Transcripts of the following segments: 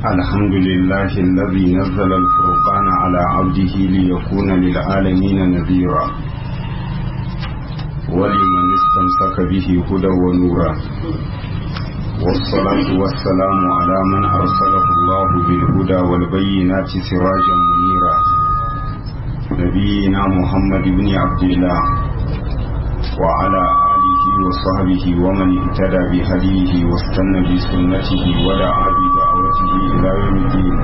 الحمد لله الذي نزل الفرقان على عبده ليكون للعالمين نذيرا ولمن استمسك به هدى ونورا والصلاة والسلام على من أرسله الله بالهدى والبينات سراجا منيرا نبينا محمد بن عبد الله وعلى آله وصحبه ومن اهتدى بهديه واستنى بسنته ودعا بدعوته إلى يوم الدين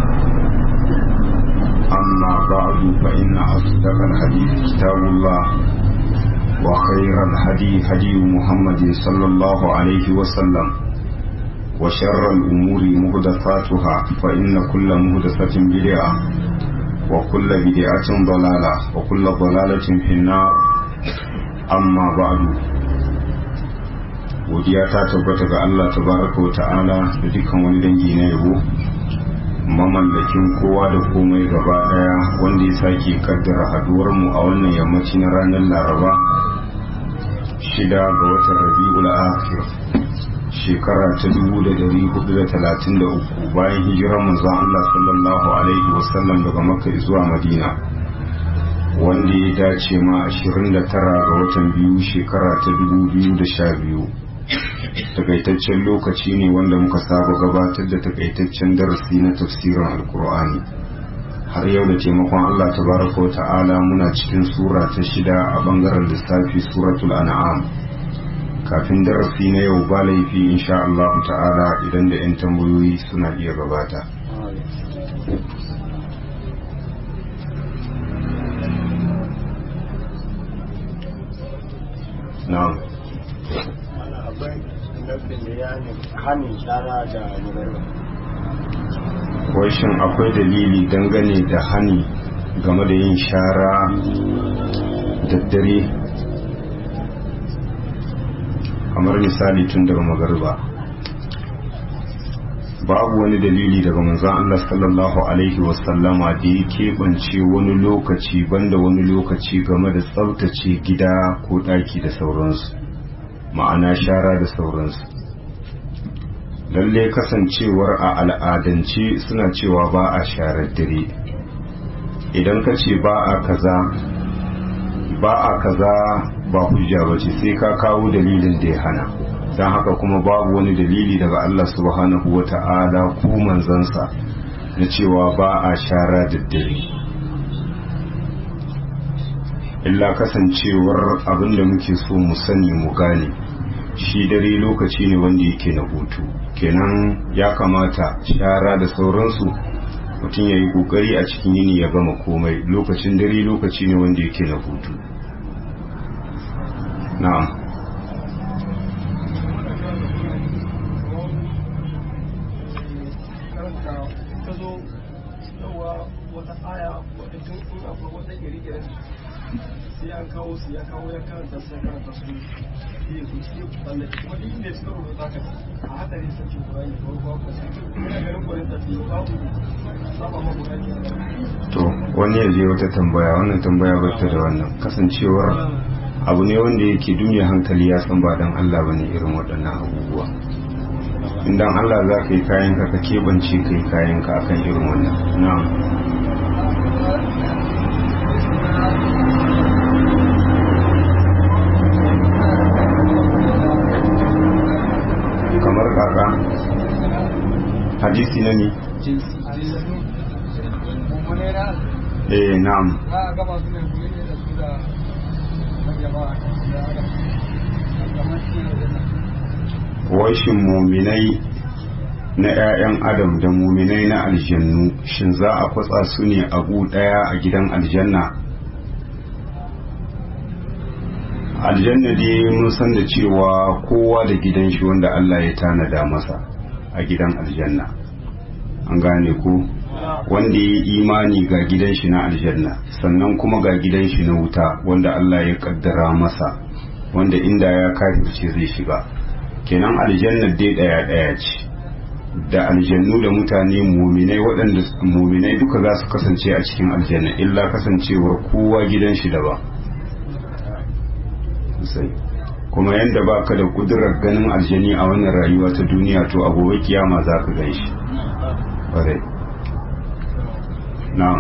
أما بعد فإن أصدق الحديث كتاب الله وخير الهدي هدي محمد صلى الله عليه وسلم وشر الأمور مهدفاتها فإن كل مهدفة بدعة وكل بدعة ضلالة وكل ضلالة في النار amma ba'du godiya ta tabbata ga Allah tabaraka wa ta'ala da dukkan wani dangi na yabo mamallakin kowa da komai gaba daya wanda ya sake kaddara haduwar mu a wannan yammaci na ranar Laraba shida ga watan Rabiul Akhir shekara ta 1433 bayan hijirar manzon Allah sallallahu alaihi wasallam daga Makka zuwa Madina wanda ya dace ma 29 ga watan biyu shekara ta 2012 takaitaccen lokaci ne wanda muka saba gabatar da takaitaccen darasi na tafsirin alkur'ani har yau da taimakon allah tabaraka wa ta'ala muna cikin sura ta shida a bangaren lissafi suratul an'am kafin darasi na yau ba laifi insha allahu ta'ala idan da 'yan tambayoyi suna iya gabata na'am wai shin akwai dalili dangane da hani game da yin shara daddare kamar misali tun daga magarba babu wani dalili daga manzan Allah sallallahu Alaihi wasallama da ya keɓance wani lokaci banda wani lokaci game da tsabtace gida ko ɗaki da sauransu ma'ana shara da sauransu lalle kasancewar a al'adance suna cewa ba a sharar dare idan ka ce ba a kaza ba a kaza ba hujja ba ce sai ka kawo dalilin da ya hana don haka kuma babu wani dalili daga Allah subhanahu wa ta'ala ko manzansa na cewa ba a shara da dare illa kasancewar abinda muke so mu sani mu gane shi dare lokaci ne wanda yake na hutu kenan ya kamata shara da sauransu mutum ya yi kokari a cikin yini ya gama komai lokacin dare lokaci ne wanda yake na hutu na'am sai an kawo su ya kawo ya karanta sai karanta su yi su sai balle kuma duk inda suka rubuta ka a hadari sace Qur'ani ko ko ko sai ina ganin Qur'ani da su babu saba ma Qur'ani to wani ya je wata tambaya wannan tambaya ba ta da wannan kasancewar abu ne wanda yake duniya hankali ya san ba dan Allah bane irin waɗannan abubuwa in dan Allah za ka yi kayan ka ka keɓance ka yi kayan ka akan irin wannan na'am kamar kaka hadisi na ne eh na'am washin muminai na 'ya'yan adam da muminai na aljannu shin za a kwatsa su ne abu daya a gidan aljanna aljanna dai mun san da cewa kowa da gidan shi wanda Allah ya tanada masa a gidan aljanna an gane ku wanda ya yi imani ga gidan shi na aljanna sannan kuma ga gidan shi na wuta wanda Allah ya kaddara masa wanda inda ya kafirce zai shiga kenan aljanna dai daya daya ce da aljannu da mutane muminai waɗanda muminai duka za su kasance a cikin aljanna illa kasancewar kowa gidan shi daban sosai kuma yadda ba ka da kudurar ganin aljani a wannan rayuwa ta duniya to a gobe kiyama za ka gan shi ƙwarai na'am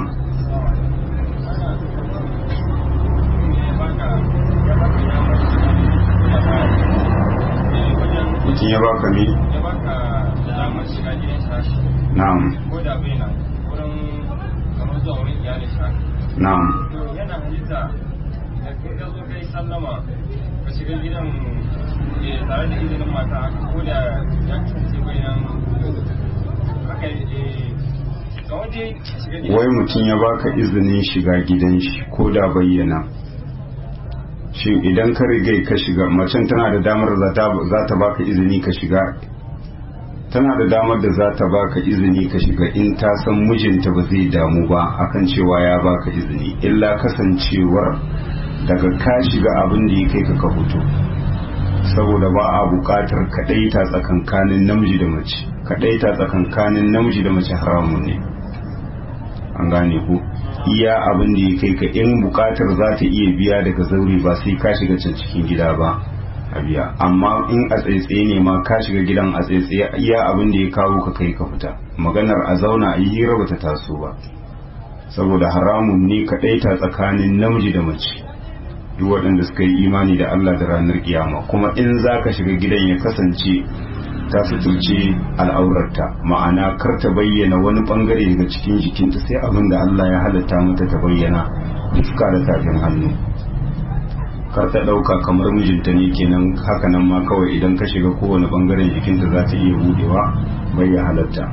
mutum ya baka mi ya baka damar shiga gidan shashi na'am ko da bai nan wurin kamar zuwa wurin iyalin shashi na'am to yana halitta da kai ka zo kai sallama ka shiga gidan eh, tare da izinin mata ko da ya kasance bai nan haka eh, ga wanda ka shiga gidan wai mutum ya baka izinin shiga gidan shi ko da bayyana shi idan ka rigai ka shiga macen tana da damar za ta- za ta baka izini ka shiga tana da damar da za ta baka izini ka shiga in ta san mijinta ba zai damu ba akan cewa ya baka izini illa kasancewar daga ka shiga abin da ya kai ka ka fito saboda ba a buƙatar kaɗaita tsakankanin namiji da mace kaɗaita tsakankanin namiji da mace haramun ne an gane ku iya abin da ya kai ka in bukatar za ta iya biya daga zaure ba sai ka shiga can cikin gida ba a biya amma in a tsaitsaye ne ma ka shiga gidan a tsaitsaye iya abin da ya kawo ka kai ka fita maganar a zauna a yi hira bata taso ba saboda haramun ne kaɗaita tsakanin namiji da mace duk waɗanda suka yi imani da Allah da ranar kiyama kuma in za ka shiga gidan ya kasance ta suturce al'aurarta ma'ana kar ta bayyana wani bangare daga cikin jikinta sai abin da Allah ya halatta mata ta bayyana fuska da tafin hannu kar ta ɗauka kamar mijinta ne kenan hakanan ma kawai idan ka shiga kowane bangaren jikinta za ta iya budewa bai ya halatta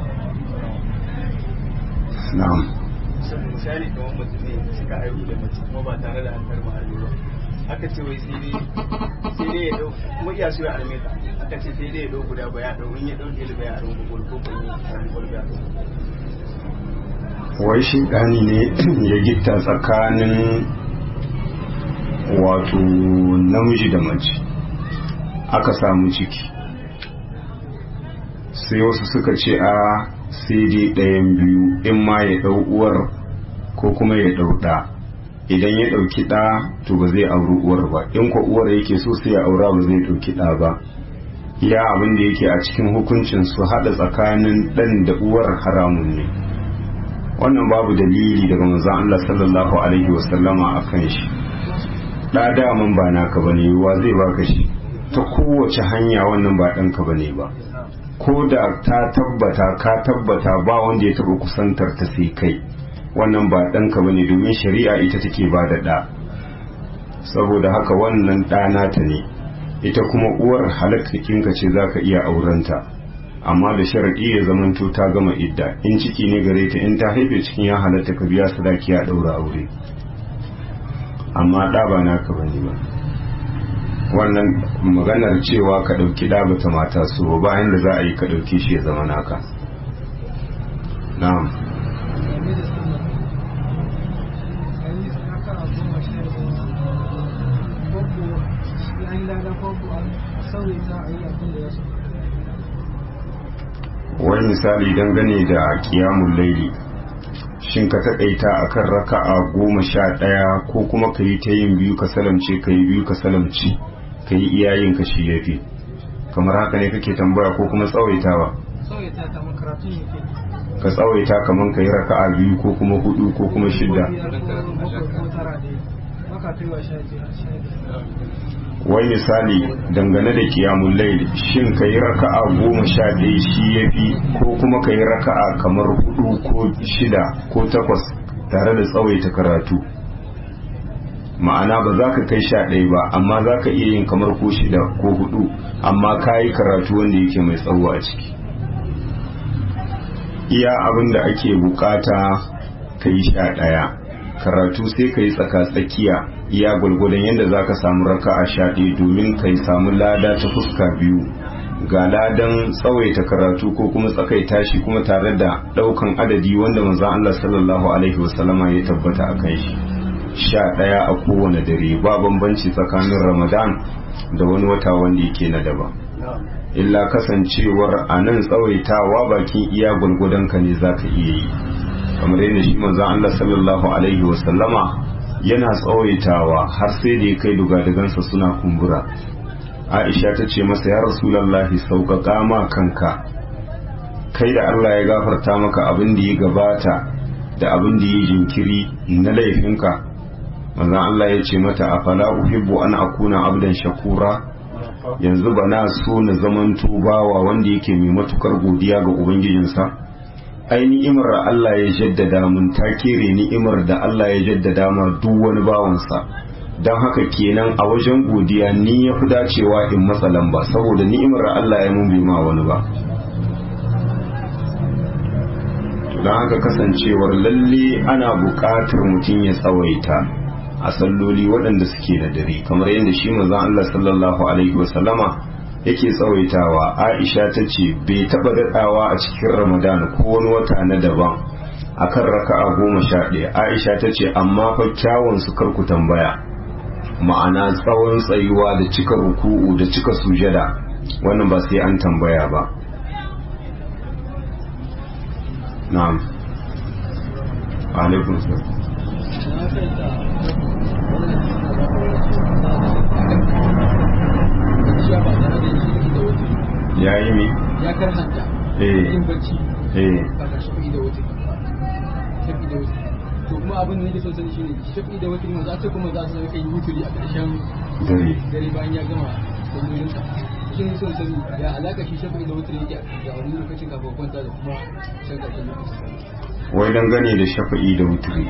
na'am misali kamar mutum ne suka haihu da mace kuma ba tare da an karma hannu ba aka ce wai sai dai sai dai ya dau kuma iya so ya arme ta aka ce sai dai ya dau guda ba ya dau in ya dau dai ba ya dau ko ko ko ya dau ba ya dau wai shi ɗani ne ya gitta tsakanin wato namiji da mace aka samu ciki sai wasu suka ce a sai dai ɗayan biyu in ma ya ɗau uwar ko kuma ya ɗau ɗa idan ya ɗauki ɗa to ba zai auri uwar ba in ko uwar yake so sai ya aura ba zai ɗauki ɗa ba iya abin da yake a cikin hukuncin su haɗa tsakanin ɗan da uwar haramun ne wannan babu dalili daga manzon Allah sallallahu alaihi wasallama a kan shi ɗa daman ba naka bane wa zai baka shi ta kowace hanya wannan ba ɗanka bane ba ko da ta tabbata ka tabbata ba wanda ya taɓa kusantar ta sai kai wannan ba ɗanka bane domin shari'a ita take ba da ɗa saboda haka wannan ɗa nata ne ita kuma uwar halakkakinka ce za ka iya aurenta amma da sharaɗi ya zamanto ta gama idda in ciki ne gare ta in ta haife cikin ya halatta ka biya sadaki a ɗaura aure amma ɗa ba naka bane ba wannan maganar cewa ka ɗauki ɗa bata mata so bayan da za a yi ka ɗauki shi ya zama naka na'am wani misali dangane da kiyamun laili shin ka taƙaita akan raka'a goma sha ɗaya ko kuma ka yi ta yin biyu ka salamce ka yi biyu ka salamci ka yi iyayen ka shi yafi kamar haka ne kake tambaya ko kuma tsawaitawa ka tsawaita kamar ka yi raka'a biyu ko kuma hudu ko kuma shidda wai misali dangane da kiyamun laili shin ka yi raka'a goma sha ɗaya shi ya fi ko kuma ka yi raka'a kamar hudu ko shida ko takwas tare da tsawaita karatu ma'ana ba za ka kai sha ɗaya ba amma za ka iya yin kamar ko shida ko hudu amma ka yi karatu wanda yake mai tsawo a ciki iya abin da ake bukata ka yi sha ɗaya karatu sai ka yi tsaka-tsakiya iya gwalgwadon yadda za ka samu raka a sha ɗaya domin ka samu lada ta fuska biyu ga ladan tsawaita karatu ko kuma tsakaita shi kuma tare da ɗaukan adadi wanda manzan Allah sallallahu alaihi wasallama ya tabbata a kan shi sha ɗaya a kowane dare ba bambanci tsakanin ramadan da wani wata wanda yake na daban illa kasancewar a nan tsawaitawa bakin iya gwalgwadon ka ne za ka iya yi kamar yadda shi manzon Allah sallallahu alaihi wa sallama yana tsawaitawa har sai da ya kai dugadagansa suna kumbura Aisha ta ce masa ya Rasulullahi sauƙaƙa ma kanka kai da Allah ya gafarta maka abin da ya gabata da abin da ya jinkiri na laifinka manzon Allah ya ce mata afala uhibbu an akuna abdan shakura yanzu ba na so na zaman bawa wanda yake mai matukar godiya ga ubangijinsa ai ni'imar da Allah ya jaddada mun ta kere ni'imar da Allah ya jaddada ma duk wani bawansa don haka kenan a wajen godiya ni ya fi dacewa in matsa lamba saboda ni'imar da Allah ya mun bai ma wani ba don haka kasancewar lalle ana buƙatar mutum ya tsawaita a salloli waɗanda suke da dare kamar yadda shi manzon Allah sallallahu alaihi wasallama yake tsawaitawa Aisha ta ce bai taɓa daɗawa a cikin Ramadan ko wani wata na daban akan raka'a goma sha ɗaya Aisha ta ce amma fa kyawun su karku tambaya ma'ana tsawon tsayuwa da cika ruku'u da cika sujada wannan ba sai an tambaya ba na'am alaikum salam ya yi mi? ya karhanta eh yin bacci eh ba ka shafi da wuce shafi da wuce to kuma abin da nake son sani shine shafi da wuce ne za ta kuma za su rika yi wuturi a ƙarshen dare dare bayan ya gama sallolin sa shi ne son sani ya alaka shi shafi da wuce yake a wani lokacin kafin kwanta da kuma shan ƙarshen lokacin wai dangane da shafa'i da wutiri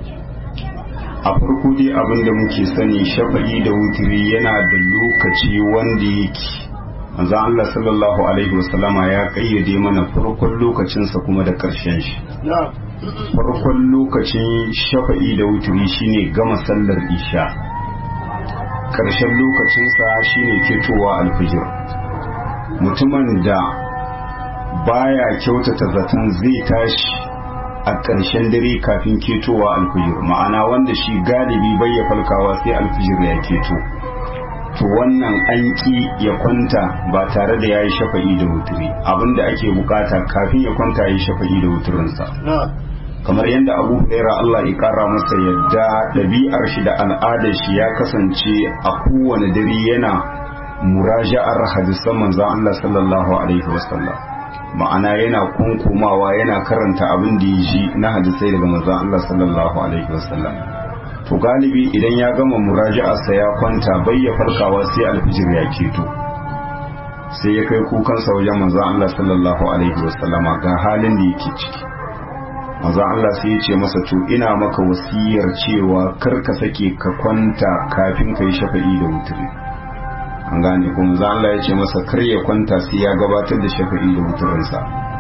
a farko dai abin da muke sani shafa'i da wutiri yana da lokaci wanda yake manzo Allah sallallahu alaihi wasallama ya kayyade mana farkon lokacinsa kuma da ƙarshen shi farkon lokacin shafa'i da wutiri shine gama sallar isha ƙarshen lokacinsa shine ketowa alfijir mutumin da baya kyautata zaton zai tashi a ƙarshen dare kafin ketowa alfijir ma'ana wanda shi galibi bai ya falkawa sai alfijir ya keto to wannan an ki ya kwanta ba tare da ya yi shafa'i da wuturi abinda ake bukata kafin ya kwanta ya yi shafa'i da wuturinsa kamar yadda abu huraira Allah ya kara masa yadda ɗabi'ar shi da al'adar shi ya kasance a kowane dare yana muraja'ar hadisan manzon Allah sallallahu alaihi wasallam ma'ana yana kunkumawa yana karanta abin da ya ji na hadisai daga manzon Allah sallallahu alaihi wasallam to galibi idan ya gama muraja'arsa ya kwanta bai ya farkawa sai alfijir ya keto sai ya kai kukansa wajen manzon Allah sallallahu alaihi wasallama ga halin da yake ciki manzon Allah sai ya ce masa to ina maka wasiyar cewa kar ka sake ka kwanta kafin ka yi shafa'i da wuturi an gane ko manzon Allah ya ce masa kar ya kwanta sai ya gabatar da shafa'i da wuturinsa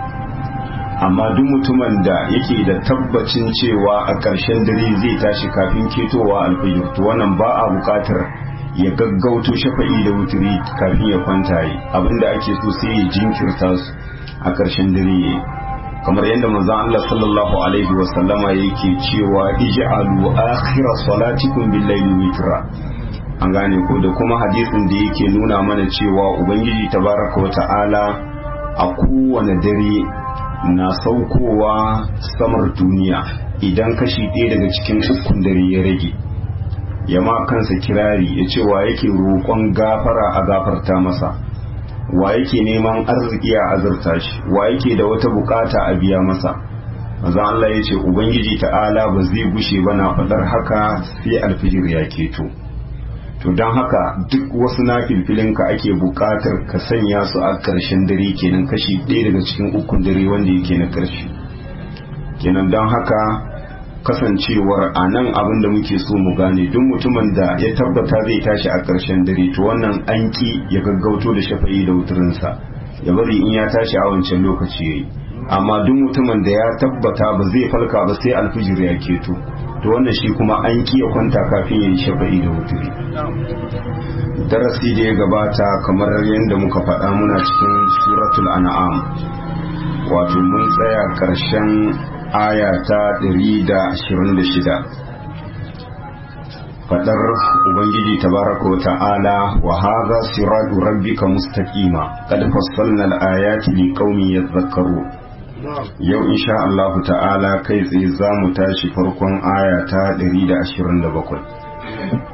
amma duk mutumin da yake da tabbacin cewa a ƙarshen dare zai tashi kafin ketowa alfajir to wannan ba a buƙatar ya gaggauto shafa'i da wuturi kafin ya kwanta yi abinda ake so sai ya jinkirta su a ƙarshen dare yayi kamar yadda manzon Allah sallallahu alaihi wa sallama yake cewa ij'alu akhir salatikum bil layli witra an gane ko da kuma hadisin da yake nuna mana cewa ubangiji tabaraka wa ta'ala a kowane dare na saukowa samar duniya idan kashi ɗaya daga cikin ukun dare ya rage ya ma kansa kirari ya ce wa yake roƙon gafara a gafarta masa wa yake neman arziki a azurta shi wa yake da wata bukata a biya masa maza Allah ya ce ubangiji ta'ala ba zai gushe ba na faɗar haka sai alfijir ya keto to don haka duk wasu na filfilinka ake buƙatar ka sanya su a ƙarshen dare kenan kashi ɗaya daga cikin ukun dare wanda yake na ƙarshe kenan don haka kasancewar a nan abin da muke so mu gane duk mutumin da ya tabbata zai tashi a ƙarshen dare to wannan an ki ya gaggauto da shafa'i da wuturinsa ya bari in ya tashi a wancan lokaci yayi amma duk mutumin da ya tabbata ba zai falka ba sai alfijir ya keto to wannan shi kuma an ki ya kwanta kafin ya yi shafa'i da wuturi darasi da ya gabata kamar yadda muka faɗa muna cikin suratul an'am wato mun tsaya ƙarshen aya ta 126 fadar ubangiji tabaraka wa ta'ala wa hadha siratu rabbika mustaqima qad fassalna al-ayati liqaumin yadhakkarun yau insha Allah ta'ala kai tsaye za mu tashi farkon aya ta 127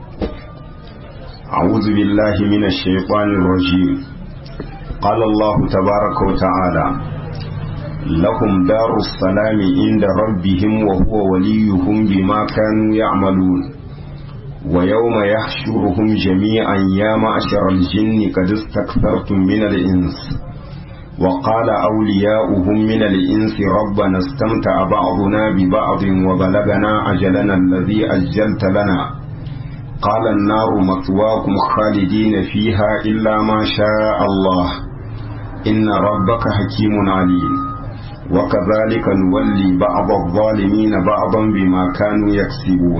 أعوذ بالله من الشيطان الرجيم قال الله تبارك وتعالى لهم دار السلام عند ربهم وهو وليهم بما كانوا يعملون ويوم يحشرهم جميعا يا معشر الجن قد استكثرتم من الإنس وقال أولياؤهم من الإنس ربنا استمتع بعضنا ببعض وبلغنا أجلنا الذي أجلت لنا قال النار مثواكم خالدين فيها إلا ما شاء الله إن ربك حكيم عليم وكذلك نولي بعض الظالمين بعضا بما كانوا يكسبون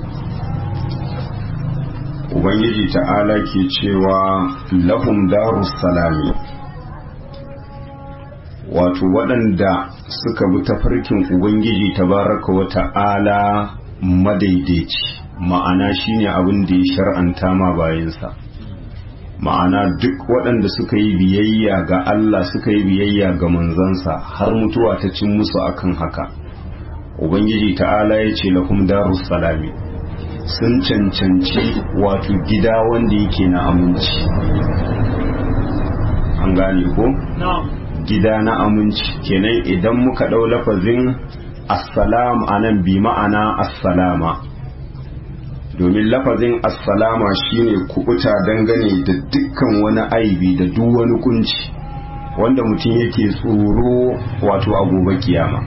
Ubangiji ta'ala ke cewa lahum darus salami wato waɗanda suka bi tafarkin Ubangiji tabaraka wa ta'ala madaidaici ma'ana shine abin da ya shar'anta ma bayansa ma'ana duk waɗanda suka yi biyayya ga Allah suka yi biyayya ga manzansa har mutuwa ta cin musu akan haka ubangiji ta'ala ya ce lahum darus salami sun cancanci wato gida wanda yake na aminci an gane ko gida na aminci kenan idan muka ɗau lafazin assalam anan bi ma'ana assalama domin lafazin assalama shine kubuta dangane da dukkan wani aibi da duk wani kunci wanda mutum yake tsoro wato a gobe kiyama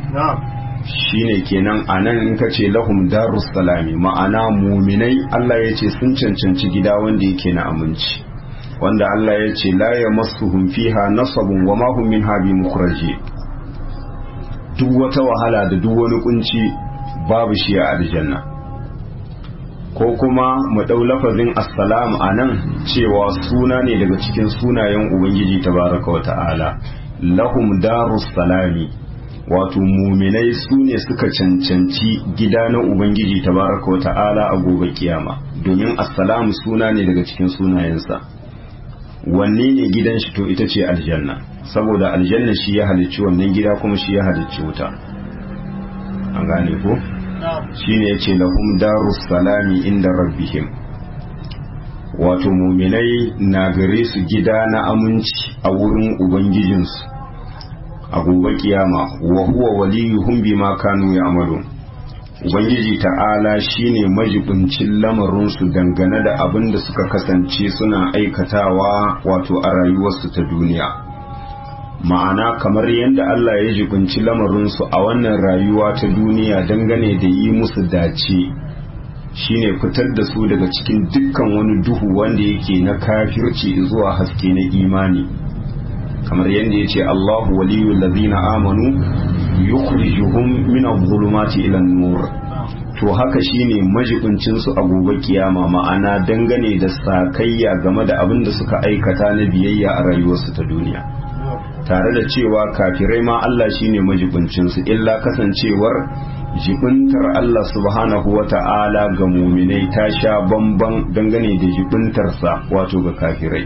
shine kenan anan in ka ce lahum darus salami ma'ana muminai Allah ya ce sun cancanci gida wanda yake na aminci wanda Allah ya ce la yamassuhum fiha nasabun wa ma hum minha bi mukhraji duk wata wahala da duk wani kunci babu shi a aljanna ko kuma mu ɗau lafazin assalam a nan cewa suna ne daga cikin sunayen ubangiji tabaraka wa ta'ala lahum darus salami wato muminai su ne suka cancanci gida na ubangiji tabaraka wa ta'ala a gobe kiyama domin assalam suna ne daga cikin sunayensa wanne ne gidan shi to ita ce aljanna saboda aljanna shi ya halicci wannan gida kuma shi ya halicci wuta an gane ko shine yace lahum darus salami inda rabbihim wato muminai na gare su gida na aminci a wurin ubangijinsu a gobe kiyama wa huwa waliyuhum bima kanu ya'malun ubangiji ta'ala shine majibincin lamarinsu dangane da abin da suka kasance suna aikatawa wato a rayuwarsu ta duniya ma'ana kamar yadda Allah ya jibinci lamarinsu a wannan rayuwa ta duniya dangane da yi musu dace shine fitar da su daga cikin dukkan wani duhu wanda yake na kafirci zuwa haske na imani kamar yadda ya ce Allahu waliyul ladina amanu yukhrijuhum min adh-dhulumati ila an-nur to haka shine majibincin su a gobe kiyama ma'ana dangane da sakayya game da abin da suka aikata na biyayya a rayuwarsu ta duniya tare da cewa kafirai ma Allah shine majibincin su illa kasancewar jibintar Allah subhanahu wa ta'ala ga muminai ta sha bamban dangane da jibintarsa wato ga kafirai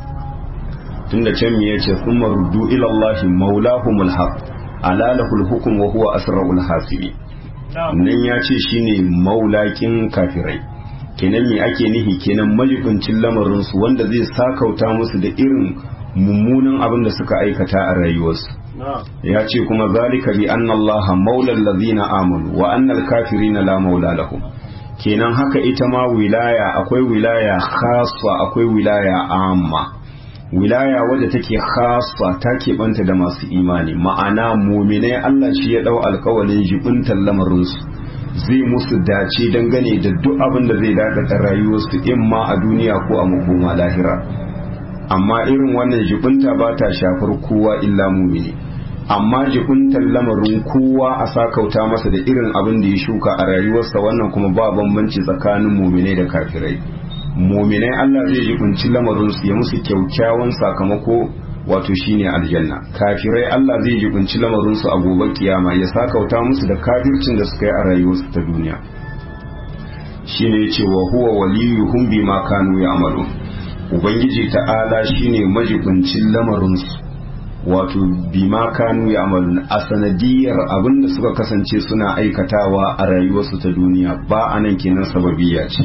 tunda can me yace kuma ruddu ila Allah maulahumul haq ala lahul hukm wa huwa asraul hasibi nan ya ce shine maulakin kafirai kenan me ake nihi kenan majibincin lamarin su wanda zai sakauta musu da irin mummunan abin da suka aikata a rayuwarsu ya ce kuma zalika bi anna Allah maula allazina amanu wa anna al-kafirina la maula lahum kenan haka ita ma wilaya akwai wilaya khassa akwai wilaya amma wilaya wadda take khassa ta keɓanta da masu imani ma'ana muminai Allah shi ya ɗau alkawalin jibintar lamarinsu zai musu dace dangane da duk abin da zai dakata rayuwarsu in ma a duniya ko a makoma lahira amma irin wannan jibinta ba ta shafar kowa illa mumini amma jibintar lamarin kowa a sakauta masa da irin abin da ya shuka a rayuwarsa wannan kuma ba bambanci tsakanin muminai da kafirai muminai Allah zai jibinci lamarinsu ya musu kyaukyawan sakamako wato shine aljanna kafirai Allah zai jibinci lamarinsu a gobe kiyama ya sakauta musu da kafircin da suka yi a rayuwarsu ta duniya shine yace wa huwa waliyuhum bima kanu ya'malun ubangiji ta'ala shine majibincin lamarinsu wato bima kanu ya'malun a sanadiyar abinda suka kasance suna aikatawa a rayuwarsu ta duniya ba anan kenan sababiyya ce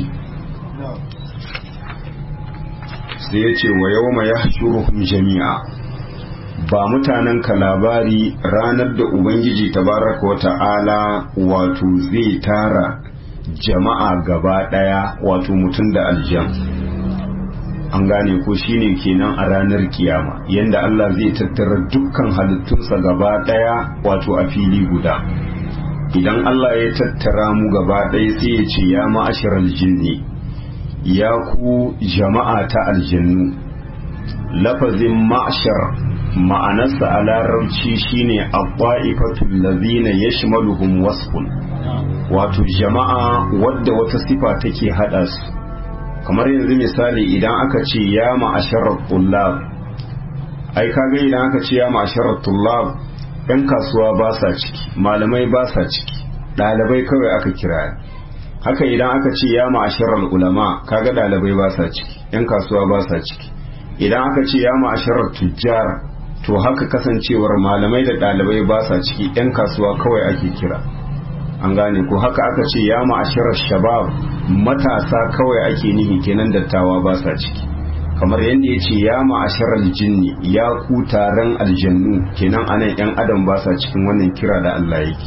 sai ya ce wa yau mai jami'a ba mutanen ka labari ranar da ubangiji tabaraka wa ta'ala wato zai tara jama'a gaba daya wato mutum da aljan an gane ko shine kenan a ranar kiyama yanda Allah zai tattara dukkan halittunsa gaba daya wato a fili guda idan Allah ya tattara mu gaba daya sai ya ce ya ma'asharal jinni ya ku jama'a ta aljannu lafazin ma'ashar ma'anarsa a larabci shine abba'ifatul lazina yashmaluhum wasfun wato jama'a wadda wata sifa take hada su kamar yanzu misali idan aka ce ya ma'asharar tullab ai kaga idan aka ce ya ma'asharar tullab yan kasuwa ba sa ciki malamai ba sa ciki ɗalibai kawai aka kira haka idan aka ce ya ma'asharar ulama kaga ɗalibai ba sa ciki yan kasuwa ba sa ciki idan aka ce ya ma'asharar tujjar to haka kasancewar malamai da ɗalibai ba sa ciki yan kasuwa kawai ake kira an gane ko haka aka ce ya ma'asharar shabab matasa kawai ake nihi kenan dattawa ba sa ciki kamar yadda ya ce ya ma'asharar jinni ya ku taron aljannu kenan anan yan adam ba sa cikin wannan kira da Allah yake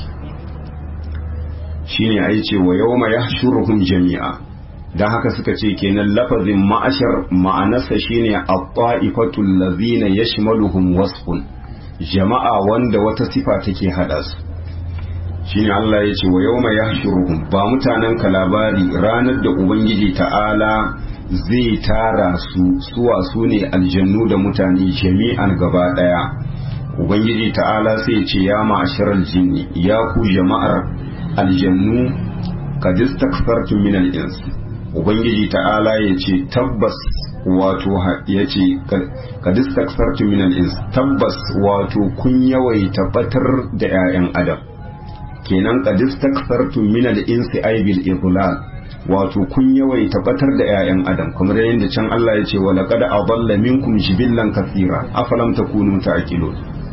shine ai ce wa yawma yahshuruhum jami'a dan haka suka ce kenan lafazin ma'ashar ma'anarsa shine at-ta'ifatul ladzina yashmaluhum wasfun jama'a wanda wata sifa take hada su shine Allah ya ce wa yawma yahshuruhum ba mutanen ka labari ranar da ubangiji ta'ala zai tara su suwa su ne aljannu da mutane jami'an gaba daya ubangiji ta'ala sai ce ya ma'asharal jinni ya ku jama'ar aljannu kad istakfartum min al-ins ubangiji ta'ala ya ce tabbas wato ya ce kad istakfartum min al-ins tabbas wato kun yawaita batar da 'ya'yan adam kenan qad istakfartum min al-insi ay bil idlal wato kun yawai tabbatar da 'ya'yan adam kamar yadda can Allah ya ce wa laqad adalla minkum jibillan kathira afalam takunu ta'qilun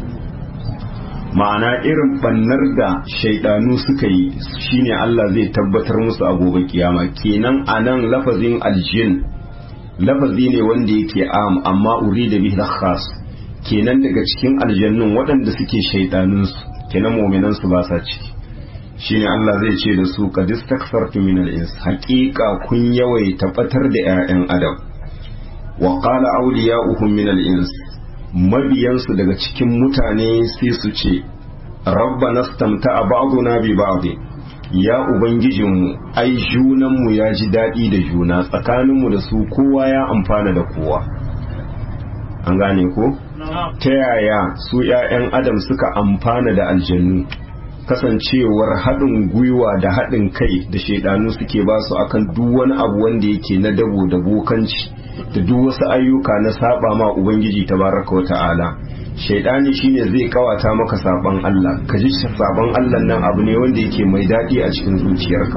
ma'ana irin bannar da shaidanu suka yi shine Allah zai tabbatar musu a gobe kiyama kenan anan lafazin aljin lafazi ne wanda yake am amma urida bihi khas kenan daga cikin aljannun waɗanda suke shaidanunsu kenan mu'minan su ba sa ciki shine Allah zai ce da su qad istakfartu min al-ins haqiqa kun yawai tabbatar da 'ya'yan adam wa qala awliya'uhum min al-ins mabiyansu daga cikin mutane sai su ce rabbana stamta'a ba'duna bi ba'd ya ubangijinmu ai junanmu ya ji daɗi da juna tsakaninmu da su kowa ya amfana da kowa an gane ko ta yaya su 'ya'yan adam suka amfana da aljannu kasancewar haɗin gwiwa da haɗin kai da shaidanu suke ba su akan duk wani abu wanda yake na dabo da bokanci da duk wasu ayyuka na saba ma ubangiji tabaraka wata'ala shaidani shine zai kawata maka saban Allah ka ji saban Allah nan abu ne wanda yake mai daɗi a cikin zuciyarka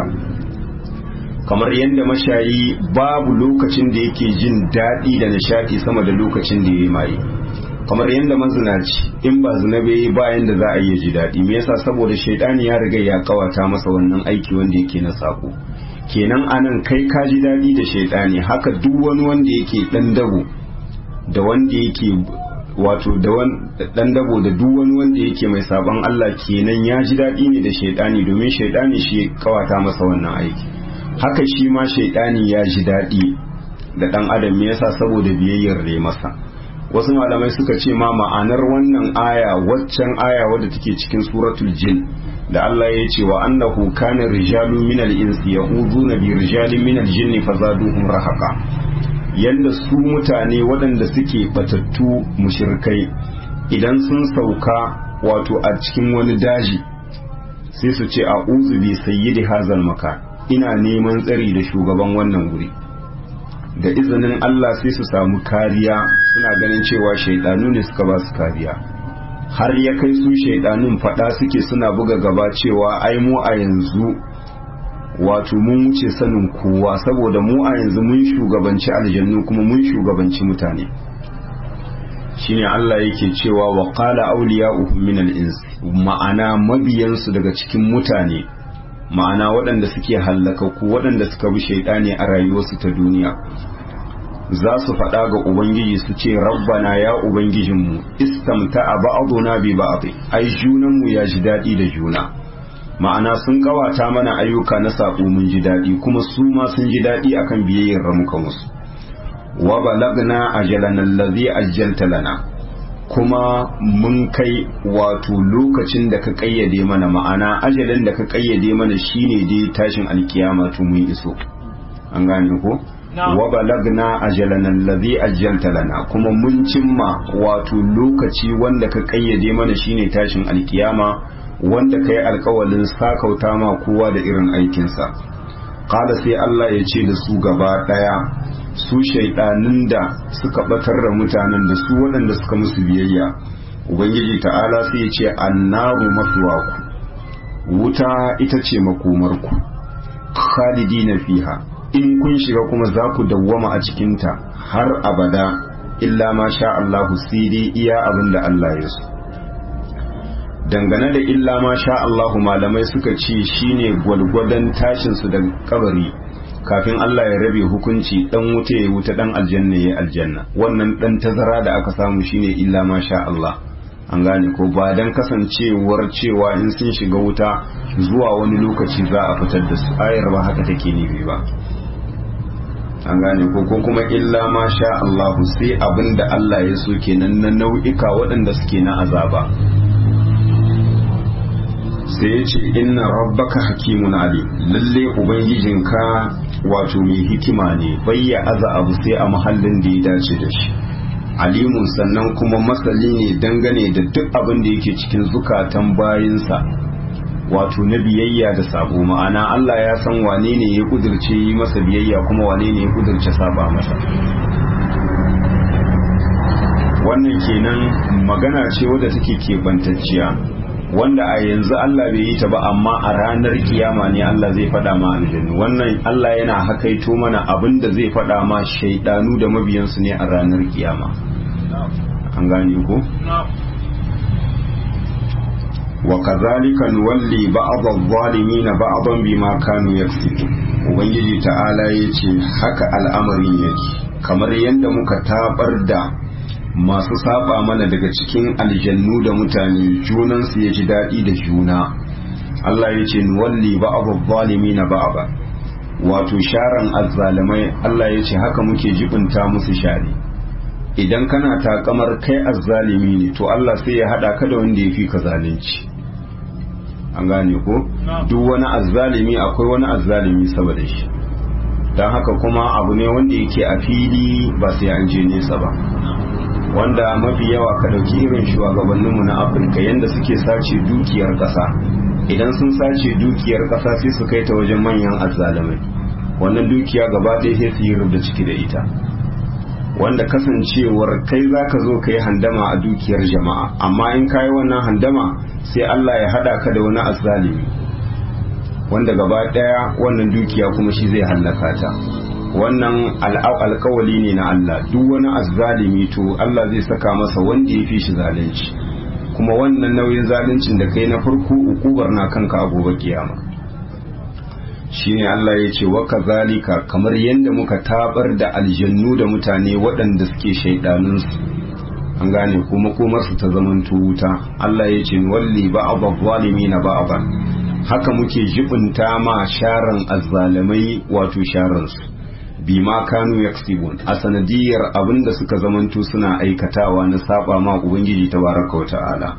kamar yadda mashayi babu lokacin da yake jin daɗi da nishaɗi sama da lokacin da ya yi maye kamar yadda mazinaci in ba zina bai bayan da za a iya ji daɗi me yasa saboda shaidani ya riga ya kawata masa wannan aiki wanda yake na sako kenan anan kai ka ji daɗi da shaidani haka duk wani wanda yake ɗan dabo da wanda yake wato da ɗan dabo da duk wani wanda yake mai sabon Allah kenan ya ji daɗi ne da shaidani domin shaidani shi kawata masa wannan aiki haka shi ma shaidani ya ji daɗi da ɗan adam me yasa saboda biyayyar da masa wasu malamai suka ce ma ma'anar wannan aya waccan aya wadda take cikin suratul jin da Allah ya ce wa annahu kana rijalun minal insi ya'uduna bi rijalin minal jinni fazaduhum rahaqa yanda su mutane waɗanda suke batattu mushrikai idan sun sauka wato a cikin wani daji sai su ce a'udhu bi sayyidi hazal maka ina neman tsari da shugaban wannan guri da izinin Allah sai su samu kariya suna ganin cewa shaidanu ne suka ba su kariya har ya kai su shaidanun fada suke suna buga gaba cewa ai mu a yanzu wato mun wuce sanin kowa saboda mu a yanzu mun shugabanci aljannu kuma mun shugabanci mutane shine Allah yake cewa wa qala awliya'uhum min al-ins ma'ana mabiyansu daga cikin mutane ma'ana waɗanda suke hallaka ku waɗanda suka bi shaidani a rayuwarsu ta duniya za su faɗa ga ubangiji su ce rabbana ya ubangijinmu istamta a ba'aduna bi ba'adi ai junanmu ya ji daɗi da juna ma'ana sun kawata mana ayyuka na saƙo mun ji daɗi kuma su ma sun ji daɗi akan biyayyar ramuka musu wa balagna ajalana allazi ajjalta lana kuma mun kai wato lokacin da ka kayyade mana ma'ana ajalin da ka kayyade mana shine dai tashin alkiyama to mun iso an gane ko wa balagna ajalana allazi ajjalta lana kuma mun cimma wato lokaci wanda ka kayyade mana shine tashin alkiyama wanda kai alkawalin sakauta ma kowa da irin aikinsa qala sai Allah ya ce da su gaba daya su shaidanin da suka batar da mutanen da su waɗanda suka musu biyayya ubangiji ta'ala sai ya ce annaru mafiwaku wuta ita ce makomarku khalidina fiha in kun shiga kuma za ku dawwama a cikinta har abada illa ma sha Allahu sai dai iya abin da Allah ya so dangane da illa ma sha Allahu malamai suka ce shine gwalgwadon tashinsu da kabari kafin Allah ya rabe hukunci dan wuta ya wuta dan aljanna ya aljanna wannan dan tazara da aka samu shine illa ma sha Allah an gane ko ba dan kasancewar cewa in sun shiga wuta zuwa wani lokaci za a fitar da su ayar ba haka take nufi ba an gane ko ko kuma illa ma sha Allah sai abinda Allah ya so kenan na nau'ika waɗanda suke na azaba sai ya ce inna rabbaka hakimun ali lalle ubangijinka wato mai hikima ne bayya aza abu sai a mahallin da ya dace da shi alimun sannan kuma masali ne dangane da duk abin da yake cikin zukatan bayinsa wato na biyayya da sabo ma'ana Allah ya san wane ne ya kudirce yi masa biyayya kuma wane ne ya kudirce saba masa wannan kenan magana ce wadda take keɓantacciya wanda a yanzu Allah bai yi ta ba amma a ranar kiyama ne Allah zai faɗa ma aljannu wannan Allah yana hakaito mana abin da zai faɗa ma shaidanu da mabiyansu ne a ranar kiyama an gane ko wa kazalika nuwalli ba'd adh-dhalimin ba'dan bima kanu yaksibun ubangiji ta'ala yace haka al'amarin yake kamar yadda muka tabar da masu saba mana daga cikin aljannu da mutane junansu ya ji daɗi da juna Allah ya ce nuwalli ba'abu zalimi na ba'aba wato sharan azzalimai Allah ya ce haka muke jibinta musu shari idan kana takamar kai azzalimi ne to Allah sai ya haɗa ka da wanda ya fi ka zalunci an gane ko duk wani azzalimi akwai wani azzalimi saboda shi don haka kuma abu ne wanda yake a fili ba sai an je nesa ba wanda mafi yawa ka ɗauki irin shugabanninmu na afirka yadda suke sace dukiyar ƙasa idan sun sace dukiyar ƙasa sai su kai ta wajen manyan azzalumai wannan dukiya gaba ɗaya sai su yi rubda ciki da ita wanda kasancewar kai za ka zo ka yi handama a dukiyar jama'a amma in ka yi wannan handama sai allah ya haɗa ka da wani azzalumi wanda gaba ɗaya wannan dukiya kuma shi zai hallaka ta wannan alkawali ne na Allah duk wani azzalimi to Allah zai saka masa wanda ya fi shi zalunci kuma wannan nauyin zaluncin da kai na farko ukubar na kanka a gobe kiyama shine Allah ya ce wa kazalika kamar yadda muka tabar da aljannu da mutane waɗanda suke shaidanun su an gane kuma komar su ta zaman wuta Allah ya ce walli ba'd na ba'd haka muke jibinta ma sharan azzalimai wato sharan su bima kanu yaksibun a sanadiyar abin da suka zamanto suna aikatawa na saba ma ubangiji tabaraka wata'ala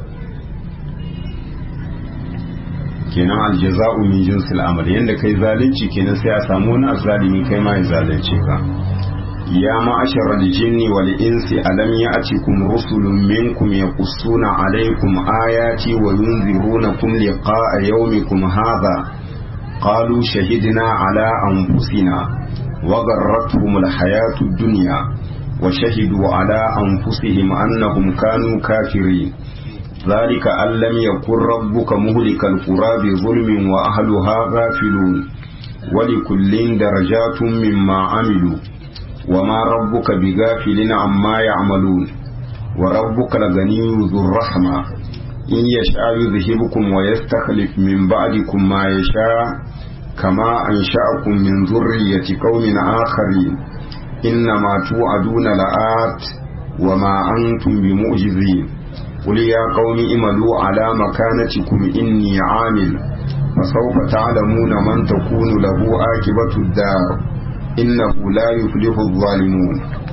kenan aljaza'u min jinsil amal yanda kai zalunci kenan sai a samu wani azzalimi kai ma ya zalunce ka ya ma'ashar aljinni wal insi alam ya'tikum rusulun minkum yaqussuna alaykum ayati wa yunzirunakum liqa'a yawmikum hadha qalu shahidna ala anfusina وغرتهم الحياة الدنيا وشهدوا على أنفسهم أنهم كانوا كافرين ذلك أن لم يكن ربك مهلك القرى بظلم وأهلها غافلون ولكل درجات مما عملوا وما ربك بغافل عما يعملون وربك الغني ذو الرحمة إن يشاء يذهبكم ويستخلف من بعدكم ما يشاء كما أنشأكم من ذرية قوم آخرين إنما توعدون لآت وما أنتم بمعجزين قل يا قوم اعملوا على مكانتكم إني عامل فسوف تعلمون من تكون له عاقبة الدار إنه لا يفلح الظالمون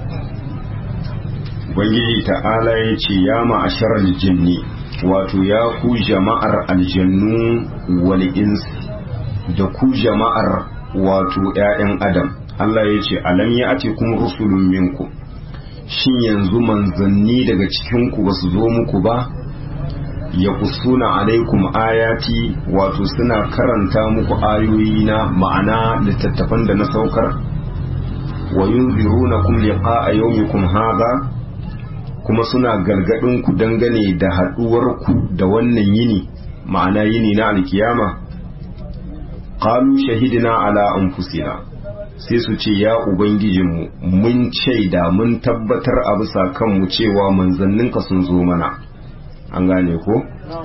Ubangiji ta'ala ya ce ya ma'asharar jinni wato ya ku jama'ar aljannu wal insi da ku jama'ar wato ‘ya'yan adam Allah ya ce alam ya ake kuma rusulun minku shin yanzu manzanni daga cikinku ba su zo muku ba ya kusuna alaikum ayati wato suna karanta muku ayoyi na ma'ana littattafan da na saukar wa yunziruna kum liqa'a yawmikum hadha kuma suna gargadin ku dangane da haduwar ku da wannan yini ma'ana yini na alkiyama qalu shahidina ala anfusina sai su ce ya ubangijinmu mun shaida mun tabbatar a bisa kanmu cewa manzanninka sun zo mana an gane ko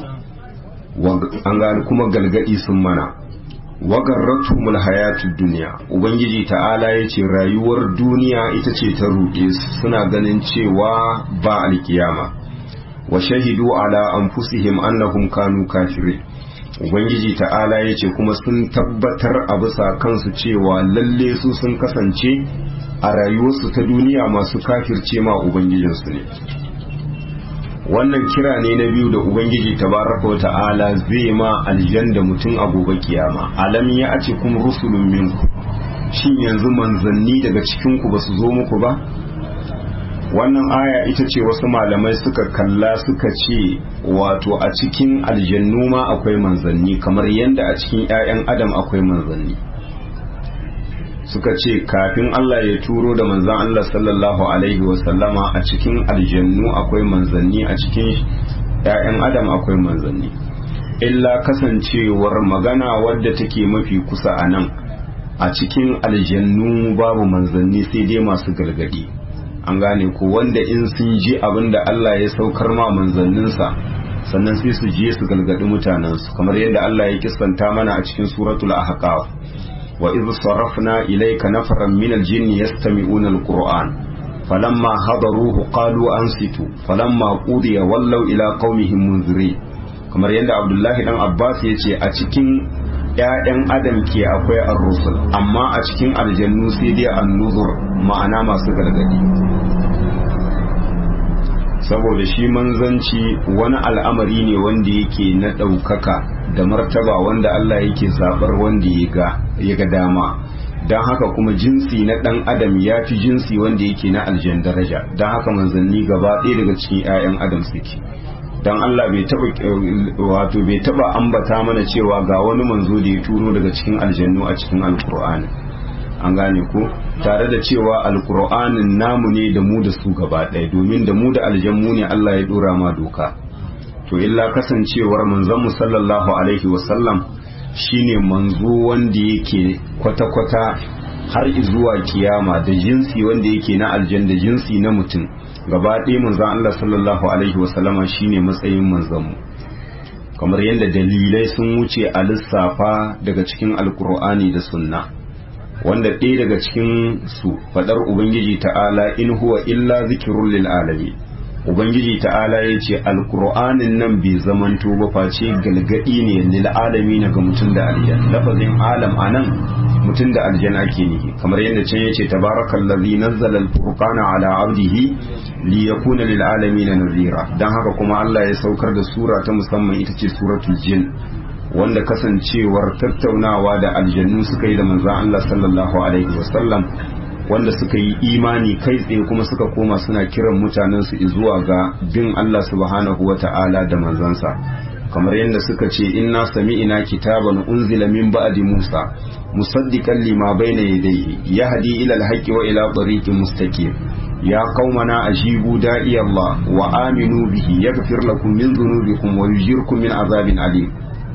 an gane kuma galgadi sun mana wagarratu mul hayatud duniya ubangiji ta'ala ya ce rayuwar duniya ita ce ta ruɗe suna ganin cewa ba alkiyama wa shahidu ala anfusihim annahum kanu kafirin ubangiji ta'ala ya ce kuma sun tabbatar a bisa kansu cewa lalle su sun kasance a rayuwarsu ta duniya masu kafirce ma ubangijinsu ne wannan kira ne na biyu da ubangiji tabaraka wa ta'ala zai ma aljanda mutum a gobe kiyama alam ya ace kuma rusulun minku shin yanzu manzanni daga cikinku ba su zo muku ba wannan aya ita ce wasu malamai suka kalla suka ce wato a cikin aljannu ma akwai manzanni kamar yadda a cikin 'ya'yan adam akwai manzanni suka ce kafin Allah ya turo da manzan Allah sallallahu alaihi wasallama a cikin aljannu akwai manzanni a cikin 'ya'yan adam akwai manzanni illa kasancewar magana wadda take mafi kusa a nan a cikin aljannu babu manzanni sai dai masu gargadi an gane ko wanda in sun ji abin da Allah ya saukar ma manzanninsa sannan sai su je su galgadi mutanensu kamar yadda Allah ya kissanta mana a cikin suratul ahqaf wa idh sarafna ilayka nafaran min al-jinn yastami'una al-qur'an falamma hadaruhu qalu ansitu falamma qudiya wallaw ila qaumihim munzirin kamar yadda Abdullahi dan Abbas ya ce a cikin ‘ya'yan adam ke akwai ar-rusul amma a cikin aljannu sai dai an-nuzur ma'ana masu gargadi saboda shi manzanci wani al'amari ne wanda yake na ɗaukaka da martaba wanda Allah yake zaɓar wanda ya ga dama don haka kuma jinsi na ɗan adam ya fi jinsi wanda yake na aljan daraja don haka manzanni gaba ɗaya daga cikin 'ya'yan adam suke don Allah bai taba wato bai taba ambata mana cewa ga wani manzo da ya turo daga cikin aljannu a cikin alkur'ani an gane ko tare da cewa alkur'anin namu ne da mu da su gaba ɗaya domin da mu da aljanmu ne Allah ya dora ma doka to illa kasancewar manzon mu sallallahu alaihi wasallam shine manzo wanda yake kwata-kwata har zuwa kiyama da jinsi wanda yake na aljan da jinsi na mutum gaba ɗaya manzon Allah sallallahu alaihi wasallama shine matsayin manzon mu kamar yadda dalilai sun wuce a lissafa daga cikin alkur'ani da sunna wanda ɗaya daga cikin su faɗar ubangiji ta'ala in huwa illa zikirun lil alami ubangiji ta'ala ya ce alkur'anin nan bai zamanto ba face galgadi ne lil alami na ga mutum da aljan lafazin alam anan mutum da aljan ake nihi kamar yadda can yace tabarakallazi nazzala alfurqana ala abdihi li yakuna lil alamin nadhira dan haka kuma Allah ya saukar da sura ta musamman ita ce suratul jin wanda kasancewar tattaunawa da aljannu suka yi da manzon Allah sallallahu alaihi wasallam wanda suka yi imani kai tsaye kuma suka koma suna kiran mutanen su zuwa ga bin Allah subhanahu wata'ala da manzansa kamar yadda suka ce inna sami'ina kitaban unzila min ba'di Musa musaddiqan lima bayna yadayhi yahdi ila al-haqqi wa ila tariqin mustaqim ya qaumana ajibu da'i Allah wa aminu bihi yaghfir lakum min dhunubikum wa yujirkum min azabin alim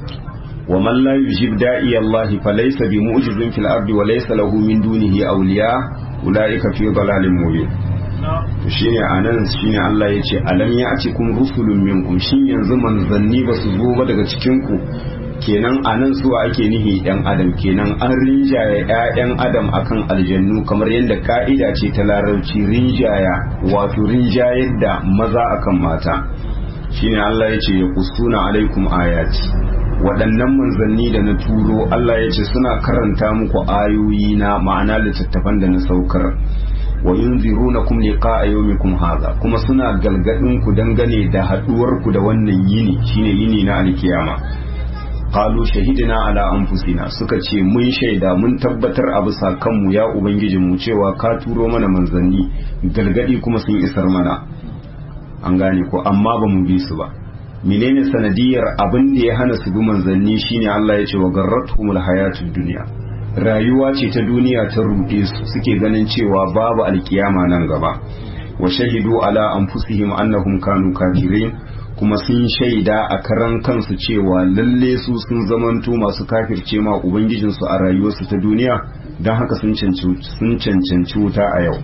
ومن لا يجيب داعي الله فليس بمعجز في الأرض وليس له من دونه أولياء أولئك في ضلال مبين to shine anan shine Allah ya ce alam ya ci kun rusulun minkum shin yanzu manzanni ba su zo ba daga cikin ku kenan a nan suwa ake nihi yan adam kenan an rinjaya 'ya'yan adam akan aljannu kamar yadda ka'ida ce ta larabci rinjaya wato rinjayar da maza akan mata shine Allah ya ce ya kusuna alaikum ayati waɗannan manzanni da na turo Allah ya ce suna karanta muku ayoyi na ma'ana littattafan da na saukar wa yunzirunakum liqa'a yawmikum hadha kuma suna galgadin ku dangane da haduwar ku da wannan yini shine yini na alkiyama qalu shahidina ala anfusina suka ce mun shaida mun tabbatar a bisa kanmu ya ubangijin mu cewa ka turo mana manzanni galgadi kuma sun isar mana an gane ko amma ba mu bi su ba menene sanadiyar abin da ya hana su bi manzanni shine Allah ya ce wa garratumul hayatud dunya rayuwa ce ta duniya ta ruɗe su suke ganin cewa babu alkiyama nan gaba wa shahidu ala anfusihim annahum kanu kafirin kuma sun shaida a karan kansu cewa lalle su sun zamanto masu kafirce ma ubangijinsu a rayuwarsu ta duniya don haka sun cancanci wuta a yau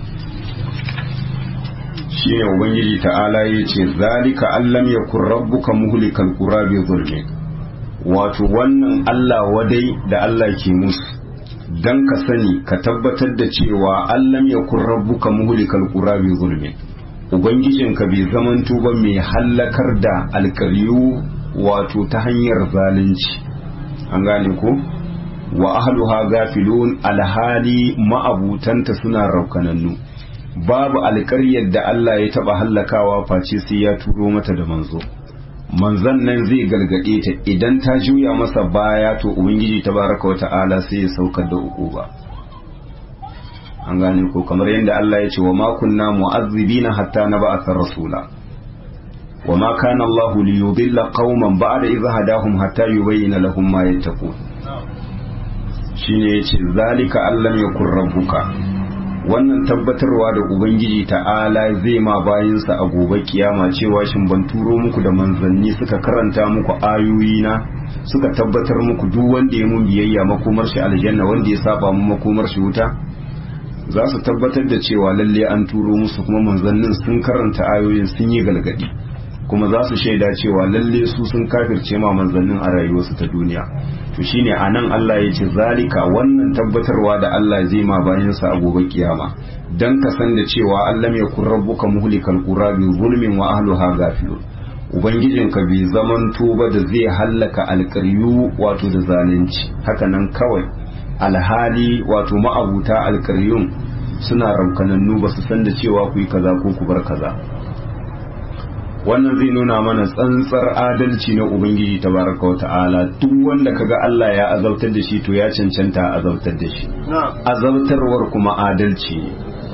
shi ne ubangiji ta'ala ya ce zalika allam ya kun rabbuka muhlikal qura bi zulmi wato wannan Allah wadai da Allah ke musu dan ka sani ka tabbatar da cewa allam ya kun rabbuka muhlikal qura bi zulmi ubangijinka bai zamanto ba mai hallakar da alkaryu wato ta hanyar zalunci an gane ko wa ahluha gafilun alhali ma'abutanta suna raukanannu babu alƙaryar da Allah ya taɓa hallakawa face sai ya turo mata da manzo manzon nan zai gargaɗe ta idan ta juya masa baya to ubangiji tabaraka wa ta'ala sai ya saukar da uquba an gane ko kamar yadda Allah ya ce wa ma kunna mu'azzibina hatta nab'atha rasula wa ma kana Allah li yudilla qauman ba'da idh hadahum hatta yubayyana lahum ma yattaqun shine yace zalika allam yakun rabbuka wannan tabbatarwa da ubangiji ta'ala zai ma bayinsa a gobe kiyama cewa shin ban turo muku da manzanni suka karanta muku ayoyi na suka tabbatar muku duk wanda ya mun biyayya makomar shi aljanna wanda ya saba mu makomar shi wuta za su tabbatar da cewa lalle an turo musu kuma manzannin sun karanta ayoyin sun yi galgadi kuma za su shaida cewa lalle su sun kafirce ma manzannin a rayuwarsu ta duniya to shine anan Allah ya ce zalika wannan tabbatarwa da Allah zai ma bayan sa a gobe kiyama dan ka san da cewa Allah ya kun rabbuka muhlikal qura bi zulmin wa ahliha gafilun ubangijinka bai zaman tuba da zai hallaka alƙaryu wato da zalunci haka nan kawai alhali wato ma'abuta alƙaryun suna raukanannu ba su san da cewa ku yi kaza ko ku bar kaza wannan zai nuna mana tsantsar adalci na ubangiji tabaraka wa ta'ala duk wanda kaga Allah ya azabtar da shi to ya cancanta azabtar da shi azabtarwar kuma adalci ne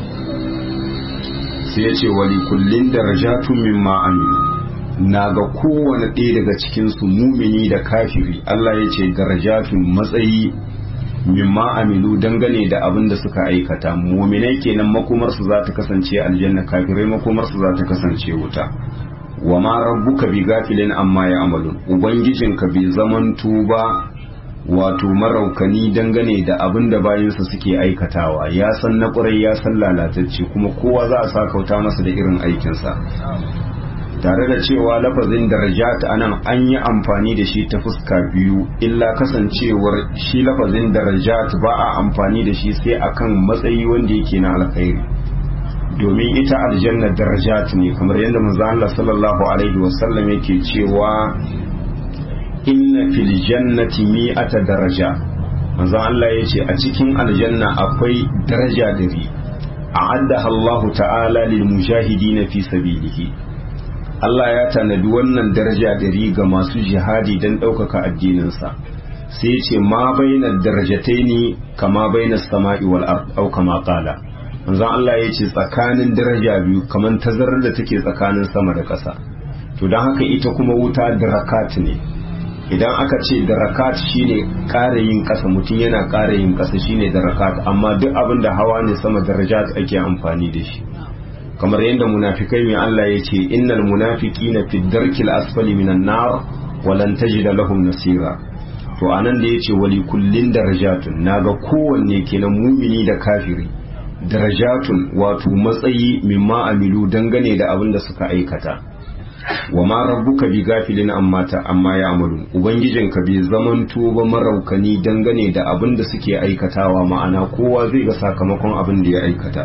sai ya ce wali kullin darajatun mimma amilu na ga kowane ɗaya daga cikin su mumini da kafiri Allah ya ce darajatun matsayi mimma amilu dangane da abin da suka aikata muminai kenan makomarsu za ta kasance aljanna kafirai makomarsu za ta kasance wuta wa ma rabbuka bi gafilin amma ya amalun ubangijinka bai zaman tuba wato maraukani dangane da abin da bayansa suke aikatawa ya san na ƙwarai ya san lalatacce kuma kowa za a sakauta masa da irin aikinsa tare da cewa lafazin darajat anan an yi amfani da shi ta fuska biyu illa kasancewar shi lafazin darajat ba a amfani da shi sai akan matsayi wanda yake na alkhairi domin ita aljanna darajat ne kamar yadda manzo Allah sallallahu alaihi wasallam yake cewa inna fil jannati mi'ata daraja manzo Allah yace a cikin aljanna akwai daraja dari a'addaha Allah ta'ala lil mujahidin fi sabilihi Allah ya tanadi wannan daraja dari ga masu jihadi don ɗaukaka addininsa sai ya ce ma baina darajataini kama baina sama'i wal ard au kama qala manzon Allah ya ce tsakanin daraja biyu kaman tazarar da take tsakanin sama da ƙasa to don haka ita kuma wuta darakat ne idan aka ce darakat shine ƙara yin ƙasa mutum yana ƙara yin ƙasa shine darakat amma duk abin da hawa ne sama darajat ake amfani da shi kamar yadda munafikai mai Allah ya ce innal munafiqina fi darkil asfali minan nar walan tajida lahum nasira to anan da yace wali kullin darajatun naga kowanne kenan mumini da kafiri darajatun wato matsayi mimma amilu dangane da abin da suka aikata wa ma rabbuka bi gafilin amma ta amma ya amalu ubangijinka bai zamanto ba maraukani dangane da abin da suke aikatawa ma'ana kowa zai ga sakamakon abin da ya aikata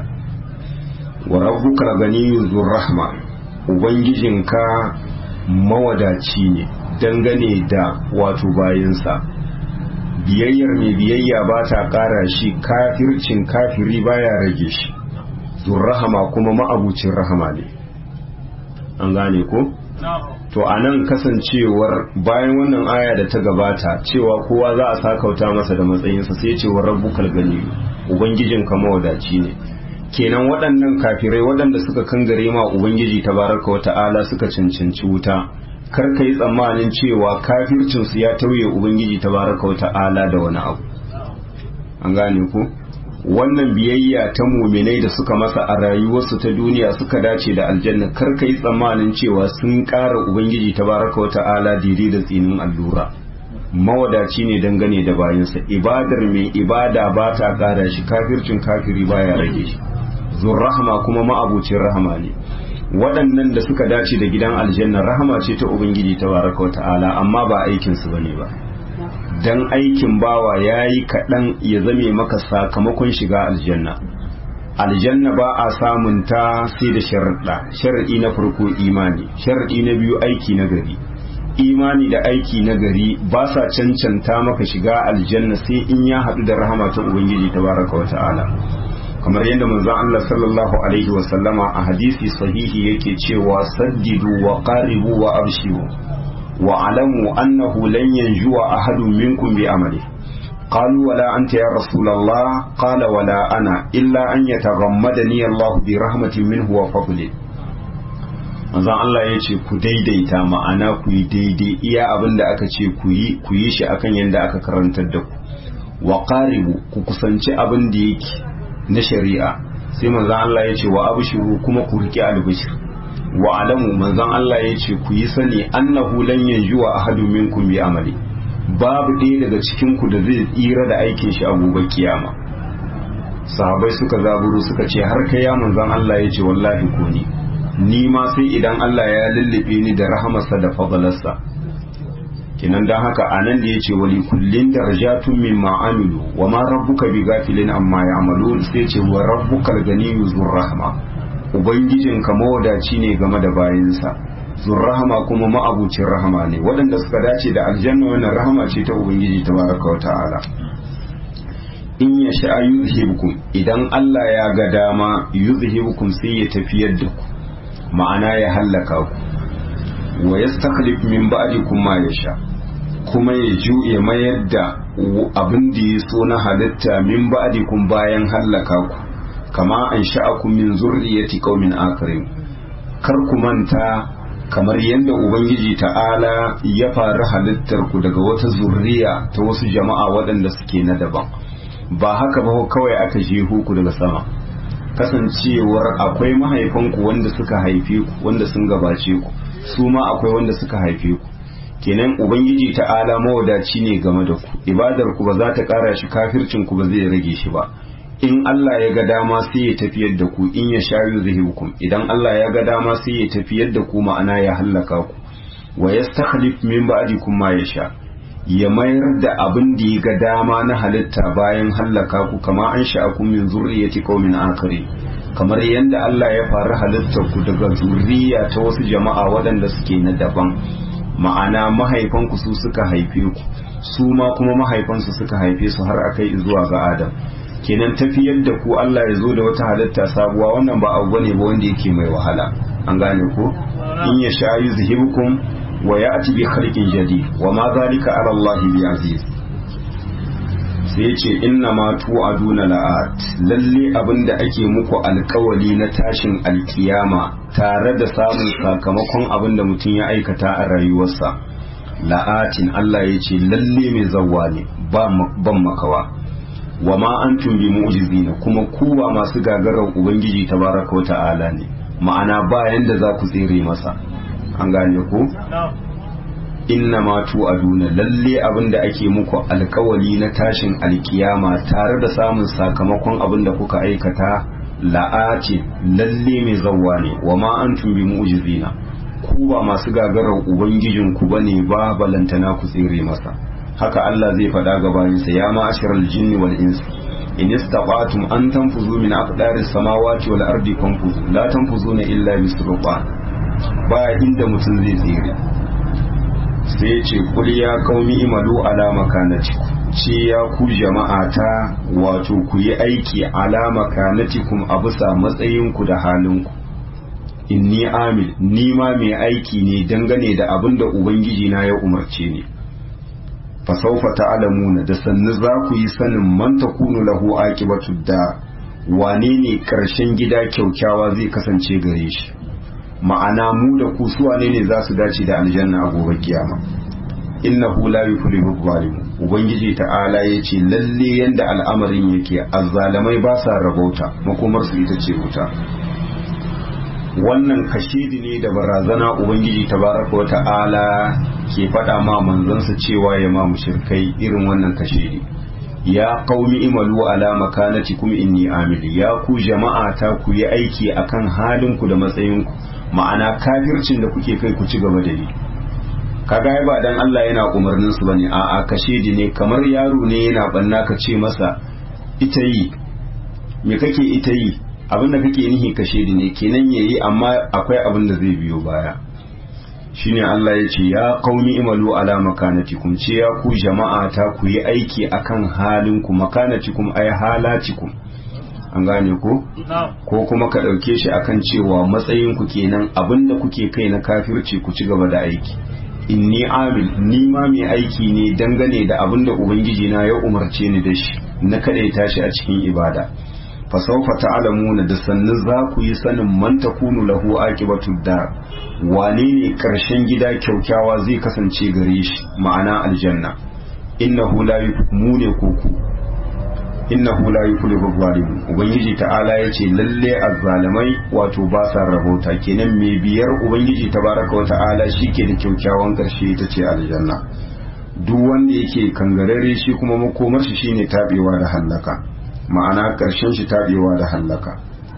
wa rabbuka ganiyyu zur rahma ubangijinka mawadaci ne dangane da wato bayansa biyayyar mai biyayya ba ta ƙara shi kafircin kafiri baya rage shi rahama kuma ma'abucin rahama ne an gane ko? to a nan kasancewar bayan wannan aya da ta gabata cewa kowa za a sakauta masa da matsayinsa sai cewa rabbukal gani ubangijin ka mawadaci ne kenan waɗannan kafirai waɗanda suka kangare ma ubangiji tabaraka wa ta'ala suka cancanci wuta kar ka yi tsammanin cewa kafircinsu ya tauye ubangiji tabaraka wa ta'ala da wani abu an gane ku wannan biyayya ta muminai da suka masa a rayuwarsu ta duniya suka dace da aljanna kar ka yi tsammanin cewa sun ƙara ubangiji tabaraka wa ta'ala daidai da tsinin allura mawadaci ne dangane da bayansa ibadar mai ibada ba ta ƙara shi kafircin kafiri baya rage shi zurrahama kuma ma'abucin rahama ne waɗannan da suka dace da gidan aljanna rahama ce ta ubangiji ta baraka ta'ala amma ba aikinsu ba ne ba dan aikin bawa ya yi kaɗan ya zame maka sakamakon shiga aljanna aljanna ba a samun ta sai da sharaɗa sharaɗi na farko imani sharaɗi na biyu aiki na gari imani da aiki na gari ba sa cancanta maka shiga aljanna sai in ya haɗu da rahama ta ubangiji ta baraka wa ta'ala kamar yadda manzon Allah sallallahu alaihi wa sallama a hadisi sahihi yake cewa saddidu wa qaribu wa abshiru wa alamu annahu lan yanjuwa ahadun minkum bi amali قالوا ولا أنت يا رسول الله قال ولا أنا إلا أن يتغمدني الله برحمة منه وفضله manzon Allah ya ce ku daidaita ma'ana ku yi daidai iya abin da aka ce ku yi ku yi shi akan yadda aka karantar da ku wa qaribu ku kusanci abin da yake na shari'a sai manzon Allah ya ce wa abshiru kuma ku riƙe albishir wa alamu manzon Allah ya ce ku yi sani annahu lan yanjuwa ahadun minkum bi amali babu ɗaya daga cikin ku da zai tsira da aikin shi a gobe kiyama sahabai suka zaburu suka ce har kai ya manzon Allah ya ce wallahi ko ni ni ma sai idan Allah ya lullube ni da rahamarsa da fadalarsa kinan dan haka anan da yace wali kullin darajatun mimma amilu wa ma rabbuka bi gafilin amma ya'malun sai ce wa rabbukal ganiyyu zur rahma ubangijinka mawadaci ne game da bayinsa zur rahma kuma ma'abucin rahama ne waɗanda suka dace da aljanna wannan rahama ce ta ubangiji tabaraka wa ta'ala in ya sha yuzhibukum idan Allah ya ga dama yuzhibukum sai ya tafiyar da ku ma'ana ya hallaka ku wa yastakhlif min ba'dikum ma yasha kuma ya juye mayar da abin da ya so na halitta min ba'dikum bayan hallaka ku kama an sha'akum min zurriyati qaumin akharin kar ku manta kamar yadda ubangiji ta'ala ya faru halittar ku daga wata zurriya ta wasu jama'a waɗanda suke na daban ba haka ba kawai aka jeho ku daga sama kasancewar akwai mahaifanku wanda suka haife ku wanda sun gabace ku su ma akwai wanda suka haife ku kenan ubangiji ta'ala mawadaci ne game da ku ibadar ku ba za ta kara shi kafircin ku ba zai rage shi ba in Allah ya ga dama sai ya tafiyar da ku in ya shayu zahibukum idan Allah ya ga dama sai ya tafiyar da ku ma'ana ya hallaka ku wa yastakhlif min ba'dikum ma yasha ya mayar da abin da ya ga dama na halitta bayan hallaka ku kama an sha'akum min zurriyati qaumin akari kamar yadda Allah ya faru halittar ku daga zurriya ta wasu jama'a waɗanda suke na daban ma'ana mahaifanku su suka haife ku su ma kuma mahaifansu suka haife su har akai zuwa ga Adam kenan tafiyar da ku Allah ya zo da wata halitta sabuwa wannan ba abu bane ba wanda yake mai wahala an gane ko in ya sha yuzhibukum wa ya'ti bi khalqin jadid wa ma zalika ala Allah bi aziz sai yace inna ma tu'aduna la'at lalle abinda ake muku alkawali na tashin alkiyama tare da samun sakamakon abinda mutum ya aikata a rayuwarsa la'atin Allah yace lalle mai zawwa ne ban makawa wa ma antum bi mu'jizina kuma ku ba masu gagarar ubangiji tabaraka wa ta'ala ne ma'ana ba yanda za ku tsere masa an gane ku inna ma tu'aduna lalle abinda ake muku alkawali na tashin alkiyama tare da samun sakamakon abinda kuka aikata la'ati lalle mai zawwa ne wa ma antum bi mu'jizina ku ba masu gagarar ubangijinku bane ba balantana ku tsere masa haka Allah zai faɗa ga bayansa ya ma'asharal jinni wal insi in istata'tum an tanfuzu min aqdaris samawati wal ardi fanfuzu la tanfuzuna illa bisultan ba inda mutum zai tsere sai ce kul ya qaumi imalu ala makanatikum ce ya ku jama'ata wato ku yi aiki ala makanatikum a bisa matsayinku da halinku inni amil ni ma mai aiki ne dangane da abin da ubangiji na ya umarce ni fasaufa ta'lamuna da sannu za ku yi sanin man takunu lahu aqibatu da wane ne karshen gida kyaukyawa zai kasance gare shi ma'ana mu da ku su wane ne za su dace da aljanna a gobe kiyama innahu la yuflihu zalimun ubangiji ta'ala yace lalle yanda al'amarin yake azzalamai ba sa rabauta makomar su ita ce wuta wannan kashidi ne da barazana ubangiji tabaraka wa ta'ala ke faɗa ma manzansa cewa ya ma mushrikai irin wannan kashidi ya qaumi imalu ala makanatikum inni amil ya ku jama'a ta ku yi aiki akan halin ku da matsayin ku ma'ana kafircin da kuke kai ku ci gaba da yi kaga ba dan Allah yana umarnin su bane a'a kashidi ne kamar yaro ne yana banna ka ce masa ita yi me kake ita yi abinda kake nihi kashidi ne kenan yayi amma akwai abin da zai biyo baya shine Allah ya ce ya qaumi imalu ala makanatikum ce ya ku jama'a ta ku yi aiki akan halin ku makanatikum ay halatikum an gane ko ko kuma ka dauke shi akan cewa matsayin ku kenan abinda kuke kai na kafirci ku ci gaba da aiki inni amil ni ma mai aiki ne dangane da abinda ubangiji na ya umarce ni da shi na kadaita shi a cikin ibada fasaufa ta'lamuna da sannu za ku yi sanin man takunu lahu aqibatu dar wane ne karshen gida kyaukyawa zai kasance gare shi ma'ana aljanna innahu la yufmune kuku innahu la yuflihu zalimun ubangiji ta'ala yace lalle azzalimai wato ba sa rabota kenan mai biyar ubangiji tabaraka wa ta'ala shike da kyaukyawan karshe ita ce aljanna duk wanda yake kangarare shi kuma makomar shi shine tabewa da hallaka ma'ana ƙarshen shi taɓewa da hallaka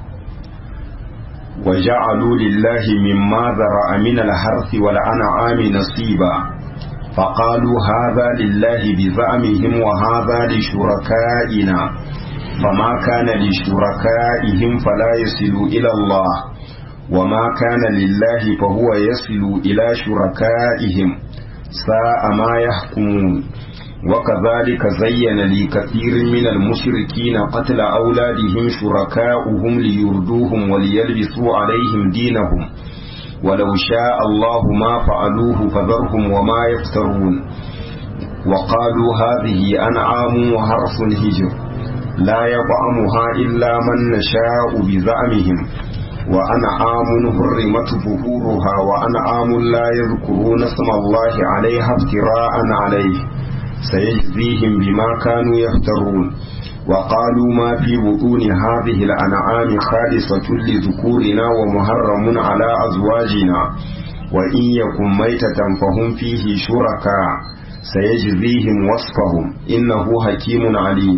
wa ja'alu lillahi mimma zara'a min al-harthi wal an'ami nasiba فقالوا هذا لله بزعمهم وهذا لشركائنا فما كان لشركائهم فلا يصل إلى الله وما كان لله فهو يصل إلى شركائهم ساء ما يحكمون وكذلك زين لكثير من المشركين قتل أولادهم شركاؤهم ليردوهم وليلبسوا عليهم دينهم ولو شاء الله ما فعلوه فذرهم وما يفترون وقالوا هذه أنعام وحرف هجر لا يطعمها إلا من نشاء بزعمهم وأنعام حرمت ظهورها وأنعام لا يذكرون اسم الله عليها افتراء عليه سيجزيهم بما كانوا يفترون وقالوا ما في بطون هذه الأنعام خالصة لذكورنا ومحرم على أزواجنا وإن يكن ميتة فهم فيه شركاء سيجزيهم وصفهم إنه حكيم عليم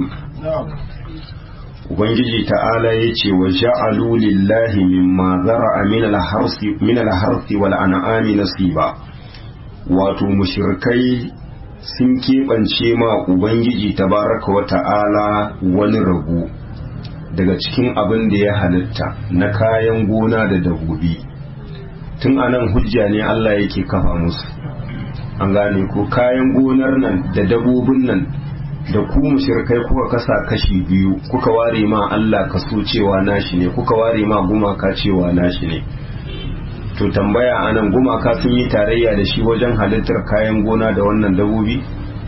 Ubangiji ta'ala ya ce wa ja'alu lillahi mimma zara'a min al-harsi wal an'ami nasiba wato mushrikai sun keɓance ma Ubangiji tabaraka wa ta'ala wani rabu daga cikin abin da ya halitta na kayan gona da dabbobi tun anan hujja ne Allah yake kafa musu an gane ko kayan gonar nan da dabbobin nan da ku mushrikai kuka kasa kashi biyu kuka ware ma Allah kaso cewa nashi ne kuka ware ma gumaka cewa nashi ne to tambaya anan gumaka sun yi tarayya da shi wajen halittar kayan gona da wannan dabobi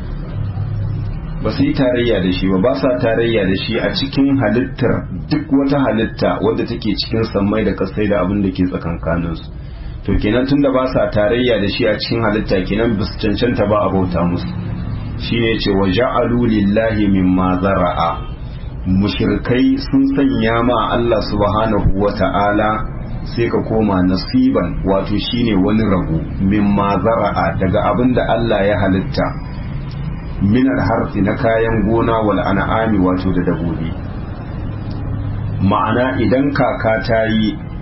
ba su yi tarayya da shi ba ba sa tarayya da shi a cikin halittar duk wata halitta wadda take cikin sammai da kasai da abin da ke tsakankaninsu to kenan tunda ba sa tarayya da shi a cikin halitta kenan ba su cancanta ba a bauta musu shine ce wa ja'alu lillahi mimma zara'a mushrikai sun sanya ma Allah subhanahu wa ta'ala sai ka koma nasiban wato shine wani rabu mimma zara'a daga abin da Allah ya halitta minar harfi na kayan gona wal an'ami wato da dabobi ma'ana idan kaka ta yi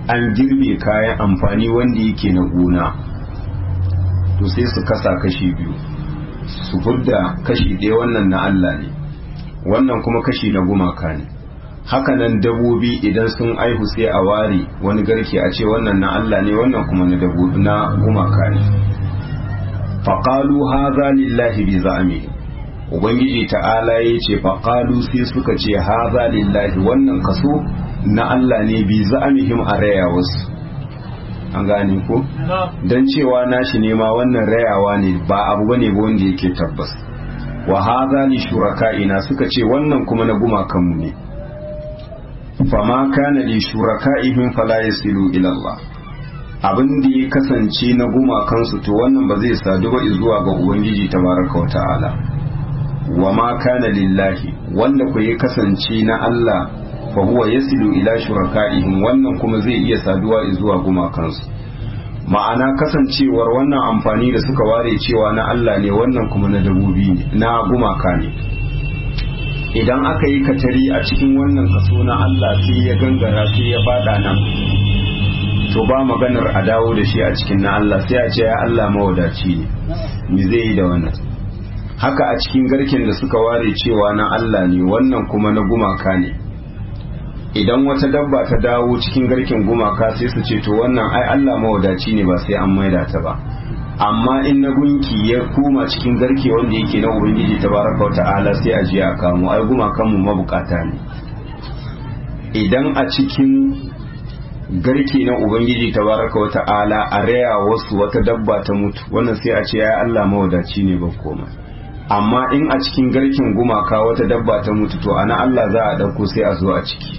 an girbe kayan amfani wanda yake na gona to sai su kasa kashi biyu su fudda kashi ɗaya wannan na Allah ne wannan kuma kashi na gumaka ne hakanan dabobi idan sun aihu sai a ware wani garke a ce wannan na Allah ne wannan kuma na dabobi na gumaka ne faqalu hadha lillahi bi za'mihi ubangiji ta'ala ya ce faqalu sai suka ce hadha lillahi wannan kaso na Allah ne bi za'mihim a raya wasu an gane ko dan cewa nashi ne ma wannan rayawa ne ba abu bane ba wanda yake tabbas wa hadha li shuraka'ina suka ce wannan kuma na gumakanmu ne fama kana li shuraka'ihim fala yasilu ila Allah abin da ya kasance na gumakansu to wannan ba zai sadu ba zuwa ga ubangiji tabaraka wa ta'ala wa ma kana lillahi wanda ku ya kasance na Allah fa huwa yasilu ila shuraka'ihim wannan kuma zai iya saduwa zuwa gumakansu ma'ana kasancewar wannan amfani da suka ware cewa na Allah ne wannan kuma na dabobi ne na gumaka ne idan aka yi katari a cikin wannan kaso na Allah sai ya gangara sai ya fada nan to ba maganar a dawo da shi a cikin na Allah sai a ce ya Allah mawadaci ne me zai yi da wannan haka a cikin garken da suka ware cewa na Allah ne wannan kuma na gumaka ne idan wata dabba ta dawo cikin garken gumaka sai su ce to wannan ai Allah mawadaci ne ba sai an maida ta ba amma in na gunki ya koma cikin garke wanda yake na ubangiji tabaraka wa ta'ala sai a je a kamo ai gumakan mu mabukata ne idan a cikin garke na ubangiji tabaraka wa ta'ala a raya wasu wata dabba ta mutu wannan sai a ce ya Allah mawadaci ne ba komai amma in a cikin garken gumaka wata dabba ta mutu to ana Allah za a dauko sai a zo a ciki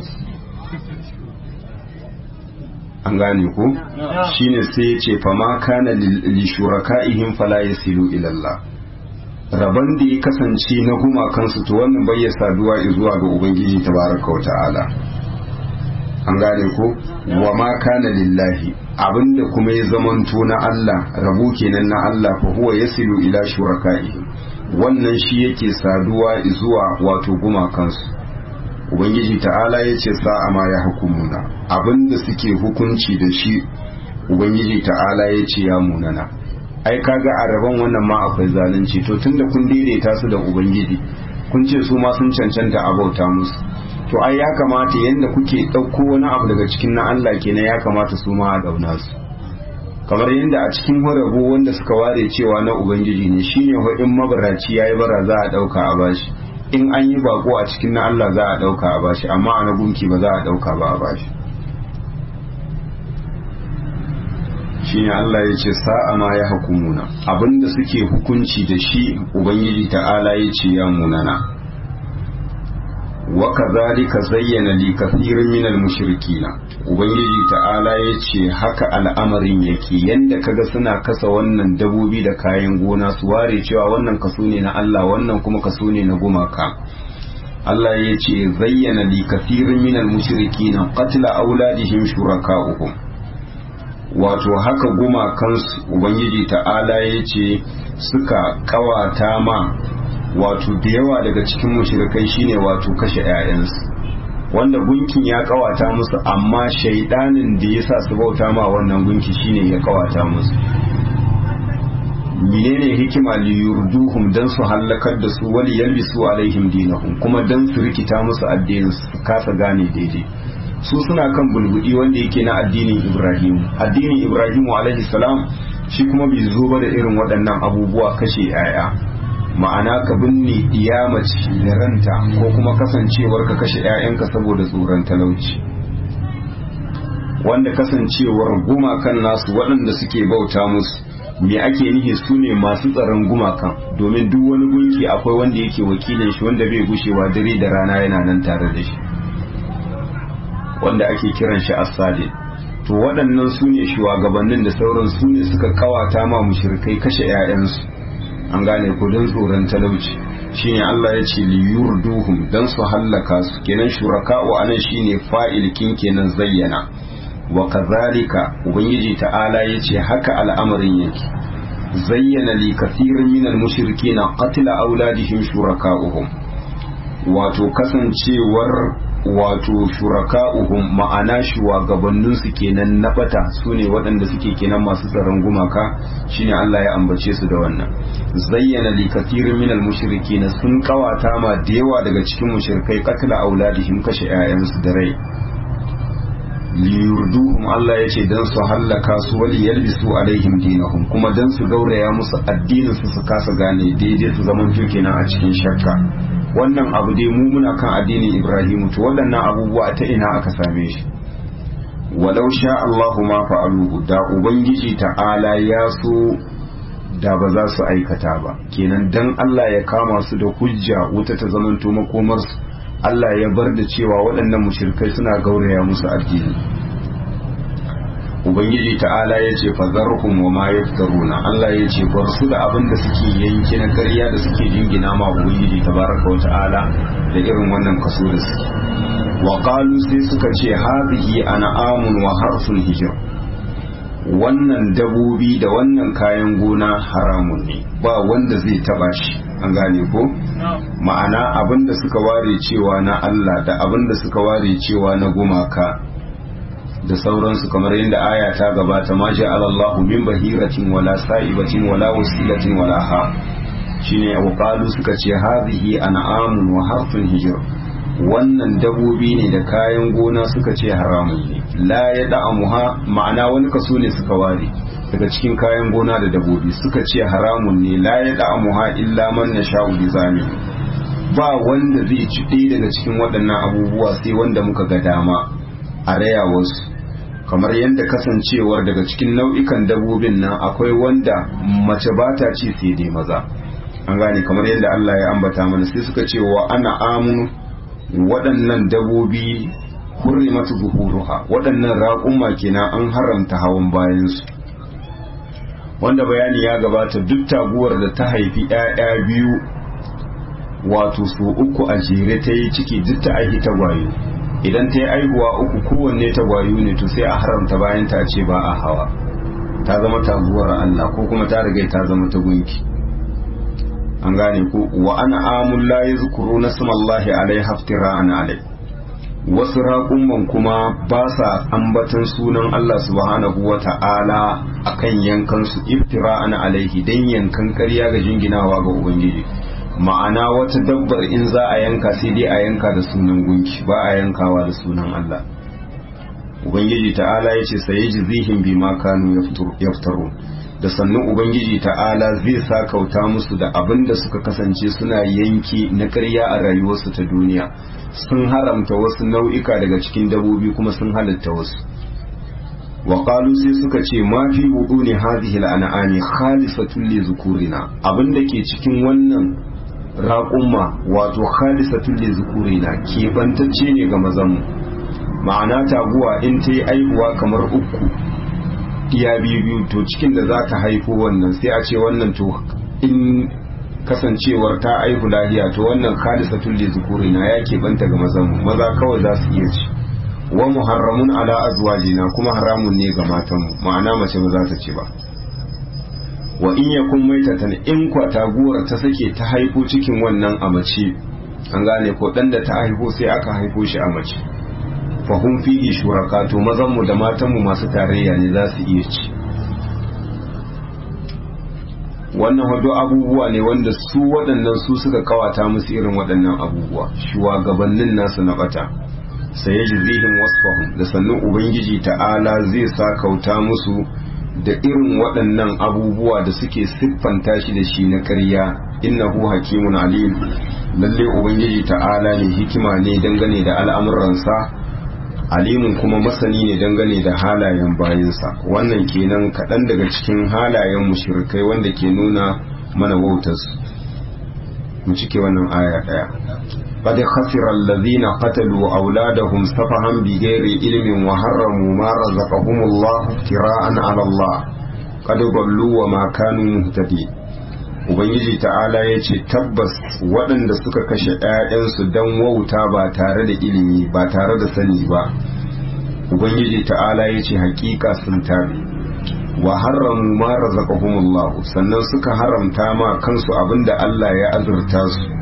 an gane ko shine sai ya ce fama kana li shuraka'ihim fala yasilu ila Allah rabon da ya kasance na gumakansu to wannan bai ya saduwa zuwa ga ubangiji tabaraka wa ta'ala an gane ko wa ma kana lillahi abinda kuma ya zamanto na Allah rabu kenan na Allah fa huwa yasilu ila shuraka'ihim wannan shi yake saduwa zuwa wato gumakansu ubangiji ta'ala ya ce sa'a ma ya hukumuna abinda suke hukunci da shi ubangiji ta'ala ya ce ya munana ai kaga a rabon wannan ma akwai zalunci to tunda kun daidaita su da ubangiji kun ce su ma sun cancanta a bauta musu to ai ya kamata yadda kuke ɗauko wani abu daga cikin na Allah kenan ya kamata su ma a dauna su kamar yadda a cikin horabo wanda suka ware cewa na ubangiji ne shine ho in mabaraci yayi bara za a ɗauka a bashi in an yi bako a cikin na Allah za a ɗauka a bashi amma a na gunki ba za a ɗauka ba a bashi shine Allah ya ce sa'a ma ya hukumuna abinda suke hukunci da shi ubangiji ta'ala ya ce ya munana وكذلك زين لكثير من المشركين ubangiji ta'ala ya ce haka al'amarin yake yanda kaga suna kasa wannan dabobi da kayan gona su ware cewa wannan kaso ne na Allah wannan kuma kaso ne na gumaka Allah ya ce zayyana li kathirin min al-mushrikin qatla auladihim shuraka'uhum wato haka gumakansu ubangiji ta'ala ya ce suka kawata ma wato da yawa daga cikin mushrikai shine wato kashe 'ya'yansu wanda gunkin ya kawata musu amma shaidanin da ya sa su bauta ma wannan gunki shine ya kawata musu menene hikima li yurduhum dan su hallakar da su wali yalbisu alaihim dinahum kuma dan su rikita musu addinin su kasa gane daidai su suna kan bulbudi wanda yake na addinin Ibrahim addinin Ibrahim alaihi salam shi kuma bai zo ba da irin waɗannan abubuwa kashe 'ya'ya ma'ana ka binne mace da ranta ko kuma kasancewar ka kashe 'ya'yanka saboda tsoron talauci wanda kasancewar gumakan nasu waɗanda suke bauta musu me ake nihi su ne masu tsaron gumakan domin duk wani gunki akwai wanda yake wakilin shi wanda bai gushewa dare da rana yana nan tare da shi wanda ake kiran shi asali to waɗannan su ne shugabannin da sauran su ne suka kawata ma mushrikai kashe 'ya'yansu an gane ku don tsoron talauci shine Allah ya ce li yurduhum dan su hallaka su kenan shuraka'u anan shine fa'il kin kenan zayyana wa kazalika ubangiji ta'ala ya ce haka al'amarin yake zayyana li kathirin min al-mushrikeena qatla auladihim shuraka'uhum wato kasancewar wato shuraka'uhum ma'ana shugabanninsu kenan na bata su ne waɗanda suke kenan masu tsaron gumaka shine Allah ya ambace su da wannan zayyana li kathirin minal mushrikin sun kawata ma da yawa daga cikin mushrikai qatla auladihim kashe 'ya'yansu da rai liyurduhum Allah ya ce dan su hallaka su wali yalbisu alaihim dinahum kuma dan su gauraya musu addinin su su kasa gane daidai su zaman kenan a cikin shakka wannan abu dai mu muna kan addinin Ibrahim to waɗannan abubuwa ta ina aka same shi walau sha Allahu ma fa'aluhu da ubangiji ta'ala ya so da ba za su aikata ba kenan dan Allah ya kama su da hujja wuta ta zamanto makomar su Allah ya bar da cewa waɗannan mushrikai suna gauraya musu addini ubangiji ta'ala ya ce fazarhum wa ma yaftaruna Allah ya ce bar su da abin da suke yanki na ƙarya da suke jingina ma ubangiji tabaraka wa ta'ala da irin wannan kaso da suke wa qalu sai suka ce hadhihi an'amun wa harsun hijr wannan dabobi da wannan kayan gona haramun ne ba wanda zai taba shi an gane ko ma'ana abin da suka ware cewa na Allah da abin da suka ware cewa na gumaka da sauransu kamar yadda aya ta gabata ma Allahu min bahiratin wala sa'ibatin wala wasilatin wala ha shine wa qalu suka ce hadhihi an'amun wa harfun hijr wannan dabobi ne da kayan gona suka ce haramun ne la ya da'amuha ma'ana wani kaso ne suka ware daga cikin kayan gona da dabobi suka ce haramun ne la ya da'amuha illa man nasha'u bi zami ba wanda zai ci ɗaya daga cikin waɗannan abubuwa sai wanda muka ga dama a raya wasu kamar yadda kasancewar daga cikin nau'ikan dabobin nan akwai wanda mace ba ta ci sai dai maza an gane kamar yadda Allah ya ambata mana sai suka ce wa ana amunu waɗannan dabobi hurrimatu zuhuruha waɗannan raƙumma kenan an haramta hawan bayansu wanda bayani ya gabata duk taguwar da ta haifi 'ya'ya biyu wato su uku a jere ta yi ciki duk ta aihi tagwayo idan ta yi aihuwa uku kowanne tagwayo ne to sai a haramta bayan ta ce ba a hawa ta zama taguwar Allah ko kuma ta riga ta zama ta gunki an gane ko wa ana amul la yazkuru nasmallahi alai haftira'an alai wasu raƙumman kuma ba sa ambatan sunan Allah subhanahu wa ta'ala akan yankan su iftira'an alaihi dan yankan ƙarya ga jinginawa ga ubangiji ma'ana wata dabbar in za a yanka sai dai a yanka da sunan gunki ba a yankawa da sunan Allah ubangiji ta'ala ya ce sai jizihim bima kanu yaftaru da sannan ubangiji ta'ala zai sa kauta musu da abin da suka kasance suna yanki na ƙarya a rayuwarsu ta duniya sun haramta wasu nau'ika daga cikin dabobi kuma sun halatta wasu wa sai suka ce ma fi ne hadhihi al'an'ami khalisatun li zukurina abin da ke cikin wannan raƙumma wato khalisatun li zukurina keɓantacce ne ga mazanmu ma'ana taguwa in ta yi aihuwa kamar uku iya biyu biyu to cikin da za ta haifo wannan sai a ce wannan to in kasancewar ta aihu lahiya to wannan khalisatul li zukurina ya keɓanta ga mazan maza kawai za su iya ci wa muharramun ala azwajina kuma haramun ne ga matanmu ma'ana mace ba za ta ci ba wa in yakun maitatan in kwa taguwar ta sake ta haifo cikin wannan a mace an gane ko dan da ta haifo sai aka haifo shi a mace fahim fihi shuraka to mazanmu da matanmu masu tarayya ne za su iya ci wannan wado abubuwa ne wanda su waɗannan su suka kawata musu irin waɗannan abubuwa shugabannin nasu na bata sai ji zihin wasfahum da sannan ubangiji ta'ala zai sa kauta musu da irin waɗannan abubuwa da suke siffanta shi da shi na ƙarya innahu hakimun alim lalle ubangiji ta'ala ne hikima ne dangane da al'amuransa alimun kuma masani ne dangane da halayen bayansa wannan kenan kaɗan daga cikin halayen mushrikai wanda ke nuna mana wautas mu cike wannan aya ɗaya قد خسر الذين قتلوا أولادهم سفها بغير علم وحرموا ما رزقهم الله افتراء على الله قد ضلوا وما كانوا مهتدين Ubangiji ta'ala ya ce tabbas waɗanda suka kashe ‘ya'yansu don wauta ba tare da ilimi ba tare da sani ba, Ubangiji ta'ala ya ce hakika sun tabi, wa haramu ma razaqahumullahu sannan suka haramta ma kansu abinda Allah ya azurta su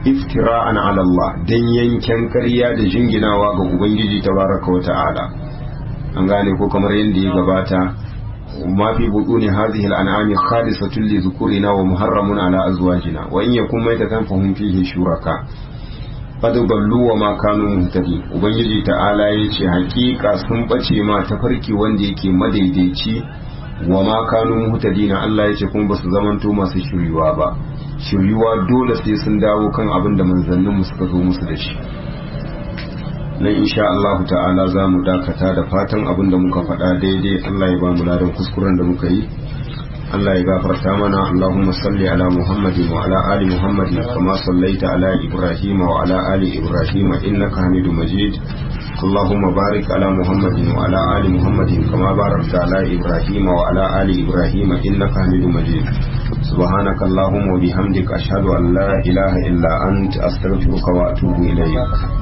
iftira'an ala Allah dan yanken ƙarya da jinginawa ga ubangiji tabaraka wa ta'ala an gane ko kamar yadda ya gabata ma fi buduni hadhihi al-an'ami khalisatun li dhukurina wa muharramun ala azwajina wa in yakun maytatan fahum fihi shuraka qad ballu wa ma kanu muhtadi ubangiji ta'ala yace hakika sun bace ma tafarki wanda yake madaidaici wa ma kanu muhtadina Allah yace kuma basu zamanto masu shiryuwa ba shiryuwa dole sai sun dawo kan abin da manzannin mu suka zo musu da shi nan insha Allah ta'ala za mu dakata da fatan abin da muka faɗa daidai Allah ya ba mu ladan kuskuren da muka yi Allah ya gafarta mana Allahumma salli ala Muhammadin wa ala ali Muhammadin kama sallaita ala Ibrahim wa ala ali Ibrahim innaka Hamidum Majid اللهم بارك على محمد وعلى آل محمد كما باركت على إبراهيم وعلى آل إبراهيم إنك حميد مجيد سبحانك اللهم وبحمدك أشهد أن لا إله إلا أنت أستغفرك وأتوب إليك